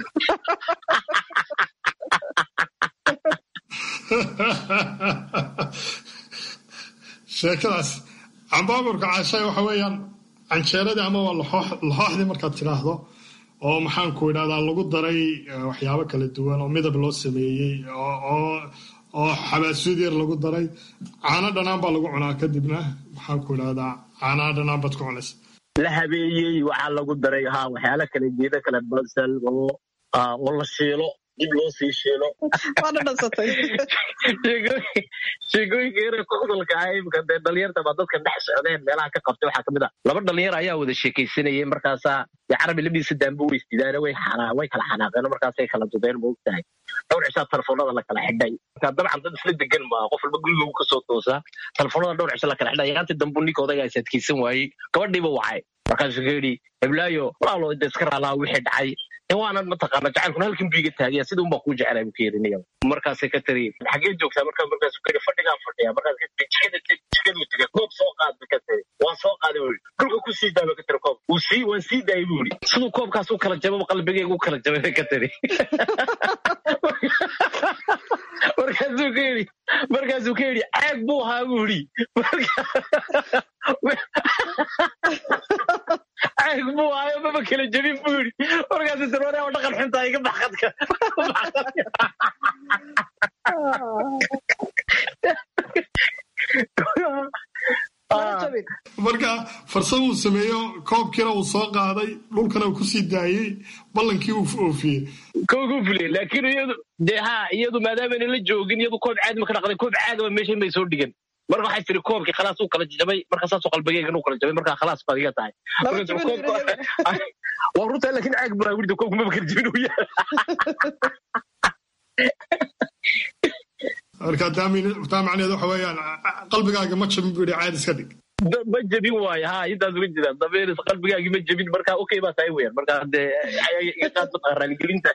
sheekadaas cambaaburka caashay waxa weeyaan canjeeradii ama waa laxoox- laxooxdii markaad tidhaahdo oo maxaanku idhahdaa lagu daray eh, waxyaabo kala duwan oo midab loo sameeyey oo- oo oo xabaasuud yar lagu daray caano dhanaan baa lagu cunaa kadibna maxaanku idhahdaa caanaha dhanaan baad ku cunaysa la habeeyey waxaa lagu daray ha waxyaala kale geeda kale basal oo ah, oo la shiilo dib loo sii shiilo waana dhansatay sheekooyinka yare kudalka ah imika dee dhalinyarta baa dadka dhex socdeen meelaha ka qabtay waxaa kamid ah laba dhalinyar ayaa wada sheekaysanayay markaasaa dee carabi labdiisa daanbo way isdidaane way xanaa way kala xanaaqeen markaasay kala dudeen ma ogtahay dhowr cishaa telefoonada la kala xidhay marka dabcan dad isla degan maa qof walba guriga kasoo toosaa telefoonada dhowr cisho la kala xidhay yaanti dambu ninka odagaa is adkeysan waayey gabadhiiba wacay markaasuu ka yidhi heblaayo walaalo de iska raalaha wixii dhacay in waanan mataqaana jacaylkuna halkan buu iga taagaya sida unbaa kuu jecelay buu ka yidhi markaasay ka tiri xagee joogtaa markaa markaasuu ka yidhi fadhigaan fadhiya markaas ka tiri jikada teg jikaduu tegay koob soo qaad ba ka tiri waan soo qaaday buu yidhi dhulka ku sii daaba ka tiri koob wuu sii waan sii daayay buu yidhi siduu koobkaas u kala jababa qalbigeyga u kala jabay bay ka tiri markaasuu ka yidhi markaasuu ka yidhi caag buu ahaa buu yidhi caag buu ahaayo maba kala jabin buu yidhi markaasuu tiri wareeba dhaqan xuntaa iga baxqadka marka farsamo uu sameeyo koobkiina uu soo qaaday dhulkana uu kusii daayey ballankii uu oofiyey koogu fuliyey laakiin iyadu dee ha iyadu maadaamana la joogin iyadu koob caadi ma ka dhaqday koob caagaba meeshan bay soo dhigan marka waxay tiri koobkii khalaas uu kala jabay marka saasoo qalbigeygan uu kala jabay marka khalaas baad iga tahay Marka tiri, koobka- waa runtaa laakiin caag baa wirda koobka maba kala jabin uu yahay marka taa min- taa macnaheed waxa weeyaan qalbigaaga ma jabin buu yidhi caadi iska dhig Da- ma jabin waayo ha intaas uga jira dabeeris qalbigaagii ma jabin marka okay baa tahay weyan marka dee iga qaad mataqaa raaligelinta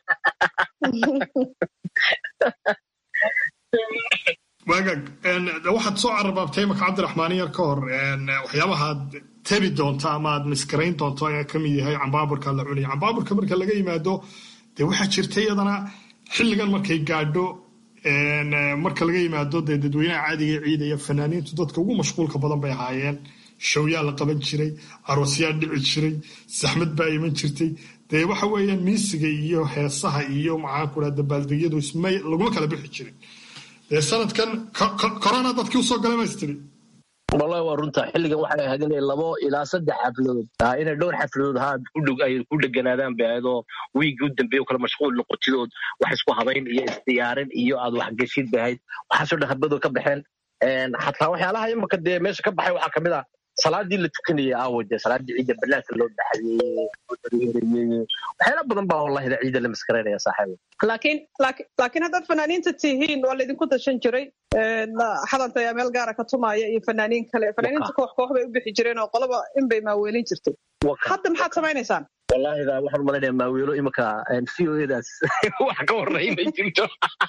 waagaag een, waxaad soo cararbaabtay imaka cabdiraxmaan yar ka hor een, waxyaabahaad tebi doonto ama aad miskarayn doonto ayaa ka mid yahay cambaaburka la cunaya cambaaburka marka laga yimaado dee waxaa jirta iyadana xilligan markay gaadho marka laga yimaado dee dadweynaha caadiga ee ciidaya fanaaniintu dadka ugu mashquulka badan bay ahaayeen showyaa la qaban jiray aroosyaa dhici jiray saxmad baa iman jirtay dee waxa weeyaan miisiga iyo heesaha iyo maxaanku dhaha dabaaldegyadu ismay laguma kala bixi jirin dee sanadkan corona dadkii usoo galay maystiri wallahi waa runta xilligan waxay ahayd inay labo ilaa saddex xafladood inay dhowr xafladood ha ay ku dheganaadaan bay ahayd oo wiigii u dambeeya kale mashquul noqotidood wax isku habayn iyo isdiyaarin iyo aad waxgeshid bay ahayd waxaasoo dhan habadoo ka baxeen xataa waxyaalaha imaka dee meesha ka baxay waxaa kamid ah salaadii la tukanayay aawo dee salaadii ciidda banaanka loo baxayey waxyaala badan baa wallahida ciidda la maskaraynaya saaxiibo laakiin laakiin haddaad fanaaniinta tihiin waa laydinku dashan jiray xadanta ayaa meel gaara ka tumaya iyo fanaaniin kale fanaaniinta koox koox bay u bixi jireen oo qolaba in bay maaweelin jirtay hadda maxaad samaynaysaan wallahida waxaan umalaynaya maaweelo imika v o edaas wax ka horreyn may jirto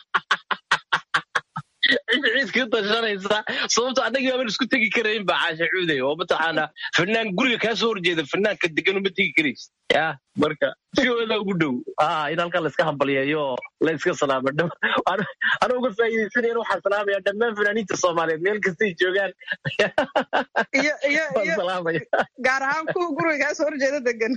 ciidka tashanaysa sababto annagii baaban isku tegi karayn baa caasha cuuday oo mataqaana fanaan guriga kaa soo horjeeda fanaanka degan uma tegi karays ya marka siooda ugu dhow in halkaa laiska hambalyeeyo la iska salaamo ana uga faa'iidaysanayan waxaan salaamaya dhammaan fanaaniinta soomaaliyeed meel kastay joogaan gaar ahaan kuwa guriga kaa soo horjeeda degan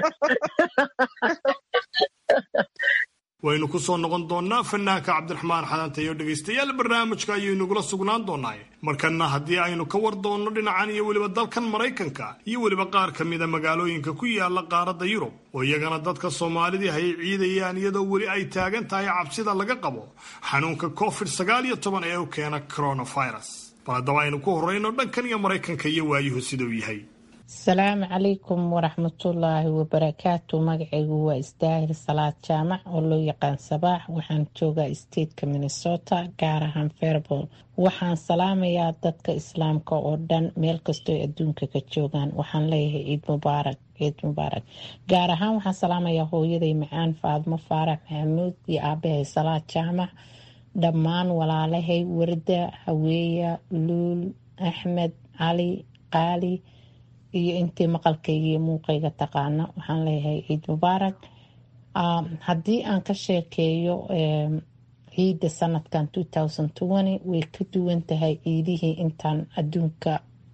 waynu ku soo noqon doonnaa fanaanka cabdiraxmaan xadanta iyo dhegaystayaal barnaamijka ayuu inagula sugnaan doonaaye markanna haddii aynu ka war doonno dhinacan iyo weliba dalkan maraykanka iyo weliba qaar ka mida magaalooyinka ku yaala qaaradda yurub oo iyagana dadka soomaalidii hay ciidayaan iyadoo weli ay taagan tahay cabsida laga qabo xanuunka covid sagaal iyo toban ee u keena coronavirus bal haddaba aynu ku horrayno dhankan iyo maraykanka iyo waayuhu siduu yahay asalaamu calaykum waraxmatullaahi wabarakaatu magacaygu waa isdaahir salaad jaamac oo loo yaqaan sabaax waxaan joogaa stateka minnesota gaar ahaan fairbol waxaan salaamayaa dadka islaamka oo dhan meel kastoo adduunka ka joogaan waxaan leeyahay ciid mubaarak ciid mubaarak gaar ahaan waxaan salaamayaa hooyaday macaan faadmo faarax maxamuud iyo aabahay salaad jaamac dhammaan walaalahay warda haweeya luul axmed cali qaali iyo intii maqalkayga iyo muuqayga taqaana waxaan leeyahay ciid mubaarak haddii aan ka sheekeeyo ciidda sanadkan way ka duwan tahay ciidihii intaan adduunka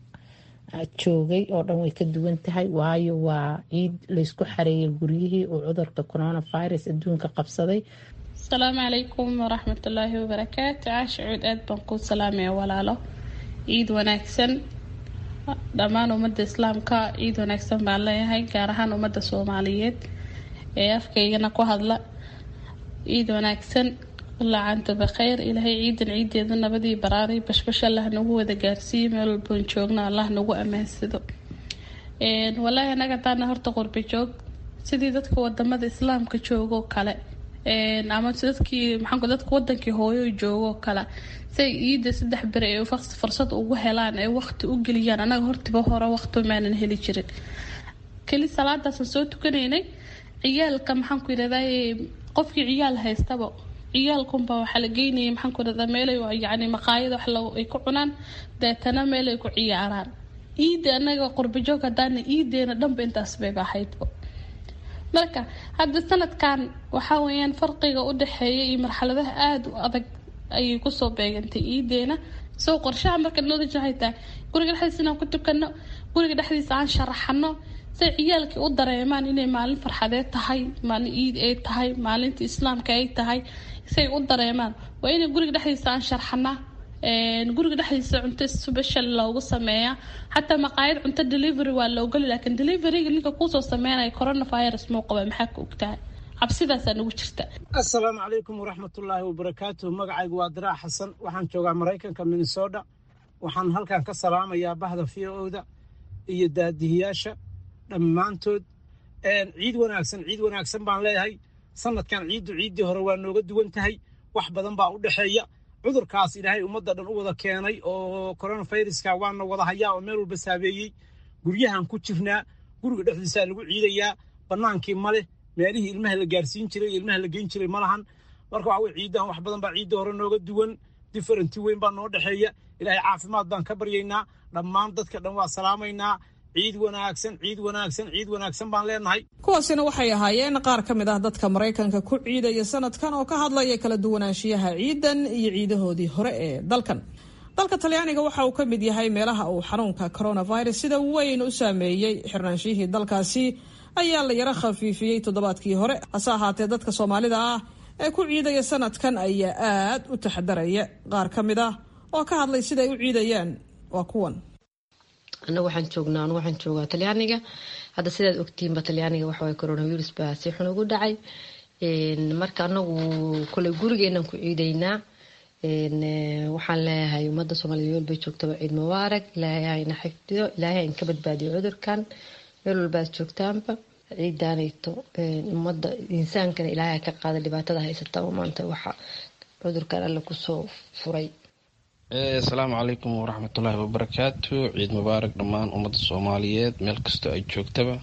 joogay oo dhan way ka duwan tahay waayo waa ciid laysku xareeyay guryihii oo cudurka coronavirus adduunka qabsaday asalaamu calaykum waraxmatullaahi wabarakaatu caasha cuud aad baan kuu salaamaya walaalo ciid wanaagsan dhammaan ummadda islaamka ciid wanaagsan baan leeyahay gaar ahaan ummadda soomaaliyeed ee afkaygana ku hadla ciid wanaagsan laacanta bakheyr ilaahay ciidan ciideeda nabadii baraaray bashbash allah nagu wada gaarsiiyo meel walboon joogno allah nagu ammaansado walaahi anaga taana horta qurbi joog sidii dadka wadamada islaamka joogoo kale ama dadkii maxaa dadka wadankii hooyo joogoo kale say ciida saddex beri ay fursad ugu helaan ay waqti u geliyaan anaga hortiba hore waqti maanan heli jirin keli salaadaasaan soo tukanaynay ciyaalka maxaan ku yidhahdaa qofkii ciyaal haystaba ciyaalkunba waxaa la geynayay maxaan ku yidhahdaa meelay yacni maqaayada wax ay ku cunaan deetana meel ay ku ciyaaraan ciida anaga qurbajoog hadaana ciideena dhanba intaas bayba ahaydba marka hadda sanadkan waxaa weyaan farqiga u dhexeeya iyo marxaladaha aada u adag ayay kusoo beegantay ciideena soo qorshaha marka noodaj waxay tahay guriga dhexdiisa inaan ku tukano guriga dhexdiisa aan sharaxano say ciyaalkii u dareemaan inay maalin farxadeed tahay maalin ciid ay tahay maalinta islaamka ay tahay say u dareemaan waa inay guriga dhexdiisa aan sharxanaa guriga dhexdiisa cunto special loogu sameeyaa xataa maqaayad cunto delivery waa loogoli laakiin deliveryga ninka kuusoo sameynaya coronavirus muu qaba maxaa ka ogtahay cabsidaasaa nagu jirta assalaamu calaykum waraxmatullaahi wabarakaatuh magacaygu waa diraac xasan waxaan joogaa maraykanka minnesota waxaan halkan ka salaamayaa bahda v o-da iyo daadihiyaasha dhammaantood ciid wanaagsan ciid wanaagsan baan leeyahay sanadkan ciiddu ciiddii hore waa nooga duwan tahay wax badan baa u dhexeeya cudurkaas ilaahay ummadda dhan u wada keenay oo coronaviruska waana wada hayaa oo meel walba saabeeyey guryahan ku jirnaa guriga dhexdiisaa lagu ciidayaa bannaankii ma leh meelihii ilmaha la gaarsiin jiray iyo ilmaha la geyn jiray ma lahan marka waxa weye ciiddahan wax badan baa ciidda hore nooga duwan differenti weyn baa noo dhexeeya ilaahay caafimaad baan ka baryaynaa dhammaan dadka dhan waa salaamaynaa ciid wanaagsan ciid wanaagsan ciid wanaagsan baan leenahay kuwaasina waxay ahaayeen qaar ka mid ah dadka maraykanka ku ciidaya sanadkan oo ka hadlaya kala duwanaanshiyaha ciidan iyo ciidahoodii hore ee dalkan dalka talyaaniga waxa uu ka mid yahay meelaha uu xanuunka coronavirus sida weyn u saameeyey xirnaanshihii dalkaasi ayaa la yaro khafiifiyey toddobaadkii hore hase ahaatee dadka soomaalida ah ee ku ciidaya sanadkan ayaa aad u taxadaraya qaar ka mid ah oo ka hadlay siday u ciidayaan waa kuwan anagu waxaan joognaa anu waxaan joogaa talyaaniga hadda sidaad ogtihiinba talyaaniga waxawaye coronavirus baa si xun ugu dhacay marka anagu koley gurigeenan ku ciidaynaa waxaan leeyahay ummadda soomaaliyed meel bay joogtaba ciid mubaarak ilaahay hayna xifdiyo ilaahay hayn ka badbaadiyo cudurkan meel walbaad joogtaanba ciidaanayto ummadda insaankana ilaahay ka qaada dhibaatada haysataba maanta waxa cudurkan alle kusoo furay asalaamu calaykum waraxmatullaahi wabarakaatu ciid mubaarak dhammaan ummadda soomaaliyeed meel kastoo ay joogtaba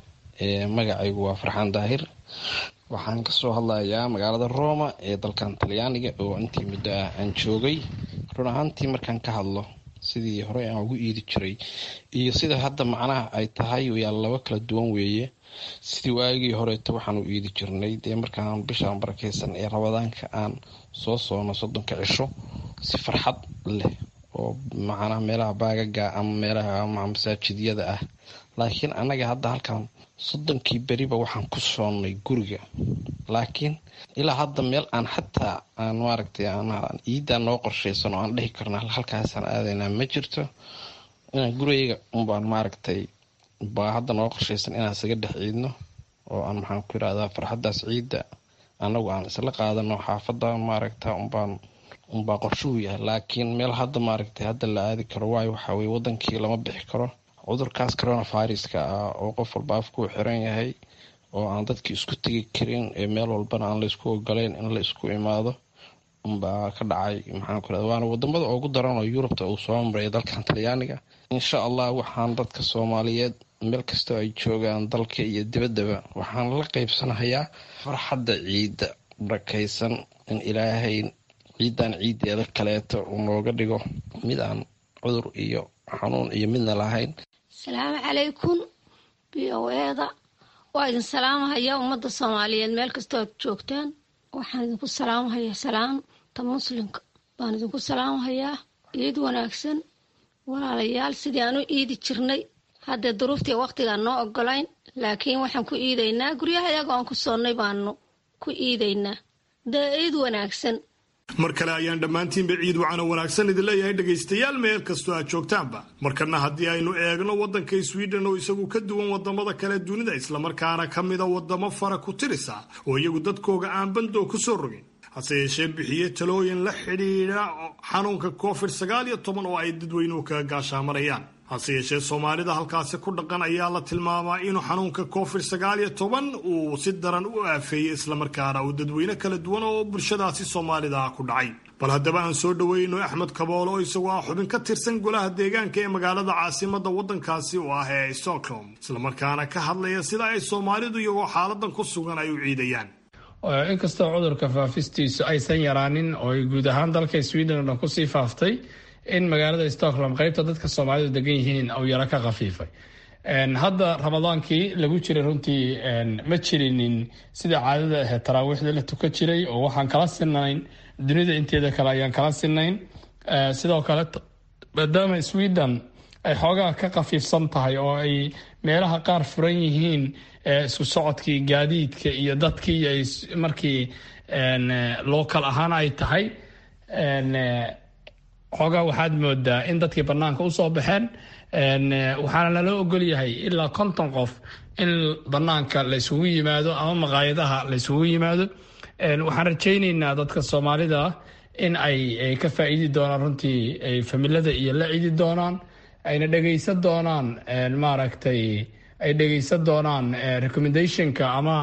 magacaygu waa farxaan daahir waxaan kasoo hadlayaa magaalada roma ee dalkan talyaaniga oo intii muddo ah aan joogay run ahaantii markaan ka hadlo sidii horey aan ugu iidi jiray iyo sida hadda macnaha ay tahay yaa laba kala duwan weeye sidii waagii horeeto waxaan u iidi jirnay dee markaan bishaan barakeysan ee rabadaanka aan soo soono soddonka cisho si farxad leh oo macnaha meelaha baagaga ama meelaha masaajidyada ah laakiin annaga hadda halkan soddonkii beriba waxaan ku soonnay guriga laakiin ilaa hadda meel aan xataa aan maaragtay iidaa noo qorshaysan oo aan dhihi karno halkaasaan aadaynaa ma jirto inaan gurigayga unbaan maaragtay baa hadda noo qorshaysan inaan isaga dhex ciidno oo aan maxaan ku yirahdaa farxaddaas ciidda annagu aan isla qaadano xaafadda maaragta unbaan unbaa qorshuhu yahay laakiin meel hadda maaragtay hadda la aadi karo waayo waxaa weye wadankii lama bixi karo cudurkaas coronaviruska ah oo qof walba afkuu xiran yahay oo aan dadkii isku tegi karin ee meel walbana aan laysku ogoleyn in la isku imaado unbaa ka dhacay maxaan ku irahda waana wadamada ugu daran oo yurubta uu soo maray dalkan talyaaniga insha allah waxaan dadka soomaaliyeed meel kastoo ay joogaan dalka iyo dibaddaba waxaan la qeybsanahayaa farxadda ciidda barakaysan in ilaahay ciidan ciiddeeda kaleeto uu nooga dhigo mid aan cudur iyo xanuun iyo midna lahayn asalaamu calaykum b o eda waa idin salaamahaya ummadda soomaaliyeed meel kastoo aad joogtaan waxaan idinku salaamahayaa salaamta muslimka baan idinku salaamahayaa ciid wanaagsan walaalayaal sidii aan u iidi jirnay haddee duruuftii waqtigaan noo ogolayn laakiin waxaan ku iidaynaa guryahayaga aan ku soonnay baanu ku iidaynaa dee ciid wanaagsan mar kale ayaan dhammaantiinba ciid wacana wanaagsan idin leeyahay dhegaystayaal meel kastoo aad joogtaanba markana haddii aynu eegno waddanka sweden oo isagu ka duwan wadamada kale dunida islamarkaana ka mida wadamo fara ku tirisa oo iyagu dadkooga aan bandoo ku soo rogin hase yeeshee bixiye talooyin la xidhiidha xanuunka covid sagaal iyo toban oo ay dadweynuhu kaga gaashaamarayaan hase yeeshee soomaalida halkaasi ku dhaqan ayaa la tilmaamaa inuu xanuunka covid sagaal iyo toban uu si daran u aafeeyey islamarkaana uu dadweyne kala duwan oo bulshadaasi soomaalida ah ku dhacay bal haddaba aan soo dhoweyno axmed kaboolo oo isagoo ah xubin ka tirsan golaha deegaanka ee magaalada caasimada waddankaasi oo ah ee stockholm islamarkaana ka hadlaya sida ay soomaalidu iyagoo xaaladan ku sugan ay u ciidayaan inkastoo cudurka faafistiisu aysan yaraanin oo ay guud ahaan dalka sweden oo dhan kusii faaftay in magaalada stockholm qaybta dadka soomaalidu degan yihiin uu yaro ka khafiifay hadda ramadaankii lagu jiray runtii ma jirinin sida caadada ahayd taraawiixda la tukan jiray oo waxaan kala sinayn dunida inteeda kale ayaan kala sinayn sidoo kale maadaama sweden ay xoogaa ka khafiifsan tahay oo ay meelaha qaar furan yihiin isku socodkii gaadiidka iyo dadkii ay markii local ahaan ay tahay xoogaa waxaad moodaa in dadkii banaanka usoo baxeen waxaana lala ogol yahay ilaa konton qof in banaanka la isugu yimaado ama maqaayadaha la isugu yimaado waxaan rajayneynaa dadka soomaalida in ay ka faa'iidi doonaan runtii ay familada iyo la cidi doonaan ayna dhegaysan doonaan maaragtay ay dhegaysan doonaan recommendationka ama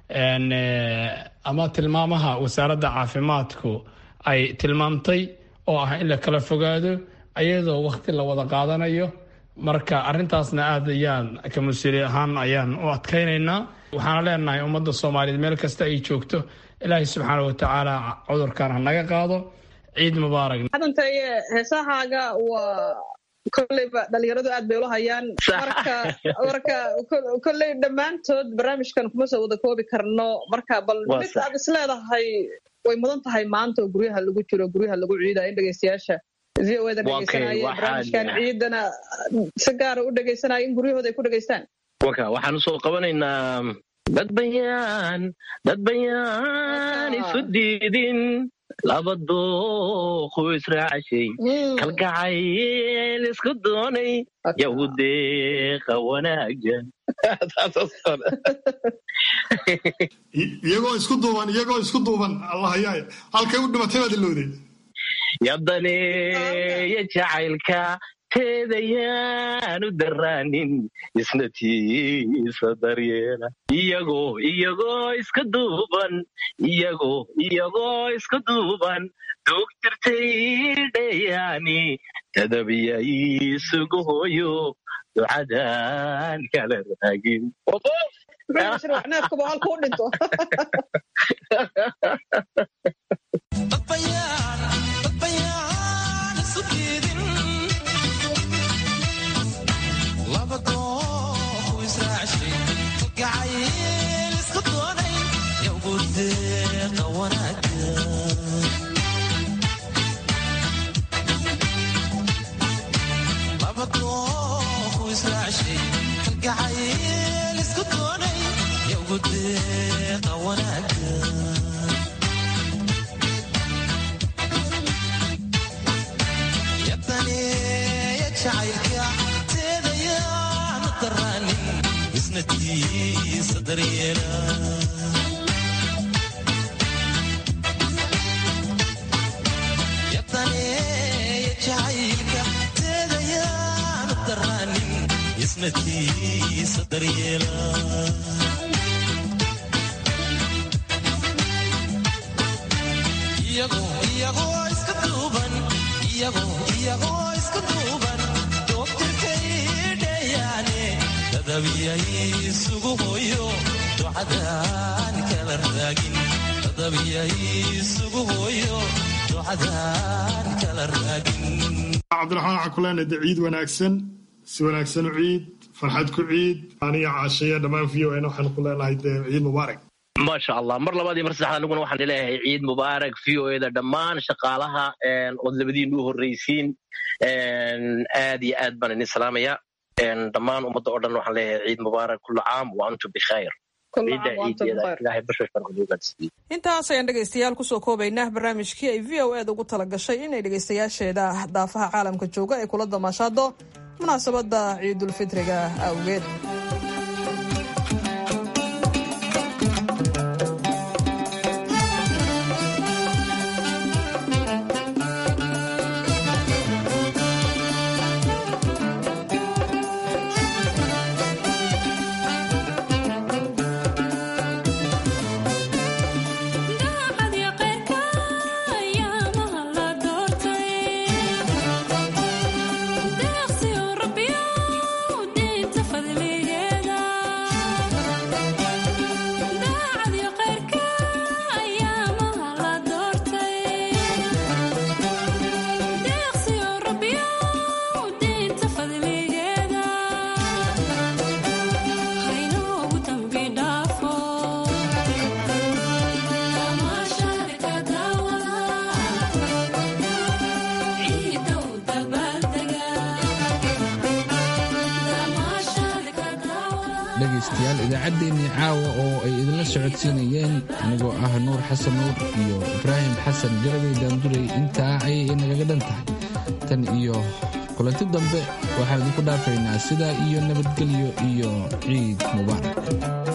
ama tilmaamaha wasaaradda caafimaadku ay tilmaamtay oo ah in la kala fogaado ayadoo wakti la wada qaadanayo marka arintaasna aad ayaan ka mas-uuli ahaan ayaan u adkaynaynaa waxaana leenahay ummadda soomaaliyeed meel kasta ay joogto ilaahay subxaana watacaala cudurkan ha naga qaado ciid mubaarak hadantaye heesahaaga waa kolleyba dhalinyaradu aad bay ula hayaan marka marka kolley dhammaantood barnaamijkan kuma soo wada koobi karno marka bal mid aad isleedahay way mudan tahay maanta oo guryaha lagu jiro guryaha lagu ciidayo in dhegeystayaasha v o eda dhegeysanaya barnaamijkan ciidana si gaara u dhegeysanaya in guryahooda ay ku dhegeystaan waka waxaan usoo qabanaynaa dad bayaan dad bayaan isu diidin laba dooqu israacashay kalgacayl isku doonay yahudeeqa wanaagan iyagoo isku duuban iyagoo isku duuban allahayaay halkay u dhimatay baad ilowday yadaneeya jacaylka teedayaanu daraanin isna tiisa daryeela iyagoo iyagoo iska duuban iyagoo iyagoo iska duuban duug jirtay dhayaani tadabiya isugu hooyo ducadan kala raagin cabdiraxmaan waxaan ku leenahay de ciid wanaagsan si wanaagsan u ciid farxad ku ciid aniga caashaya dhammaan v o n waxaan ku leenahay de ciid mubaarak maasha allah mar labaad iyo mar saddexaad aniguna waxaan leeyahay ciid mubaarak v o eda dhammaan shaqaalaha ood labadiinu u horreysiin aad iyo aad baan idin salaamaya dhammaan ummadda oo dhan waxaan leeyahay ciid mubaarak kullu caam wa antum bikhayr intaas ayaan dhegaystayaal kusoo koobaynaa barnaamijkii ay v o eda ugu tala gashay inay dhegaystayaasheeda daafaha caalamka jooga ay kula damaashaado munaasabadda ciidulfitriga awgeed dhegaystayaal idaacaddeenii caawa oo ay idinla socodsiinayeen anigoo ah nuur xasan nuur iyo ibraahim xasan garabay daandurey intaa ayay inagaga dhan tahay tan iyo kulanti dambe waxaan idinku dhaafaynaa sidaa iyo nabadgelyo iyo ciid mubaarak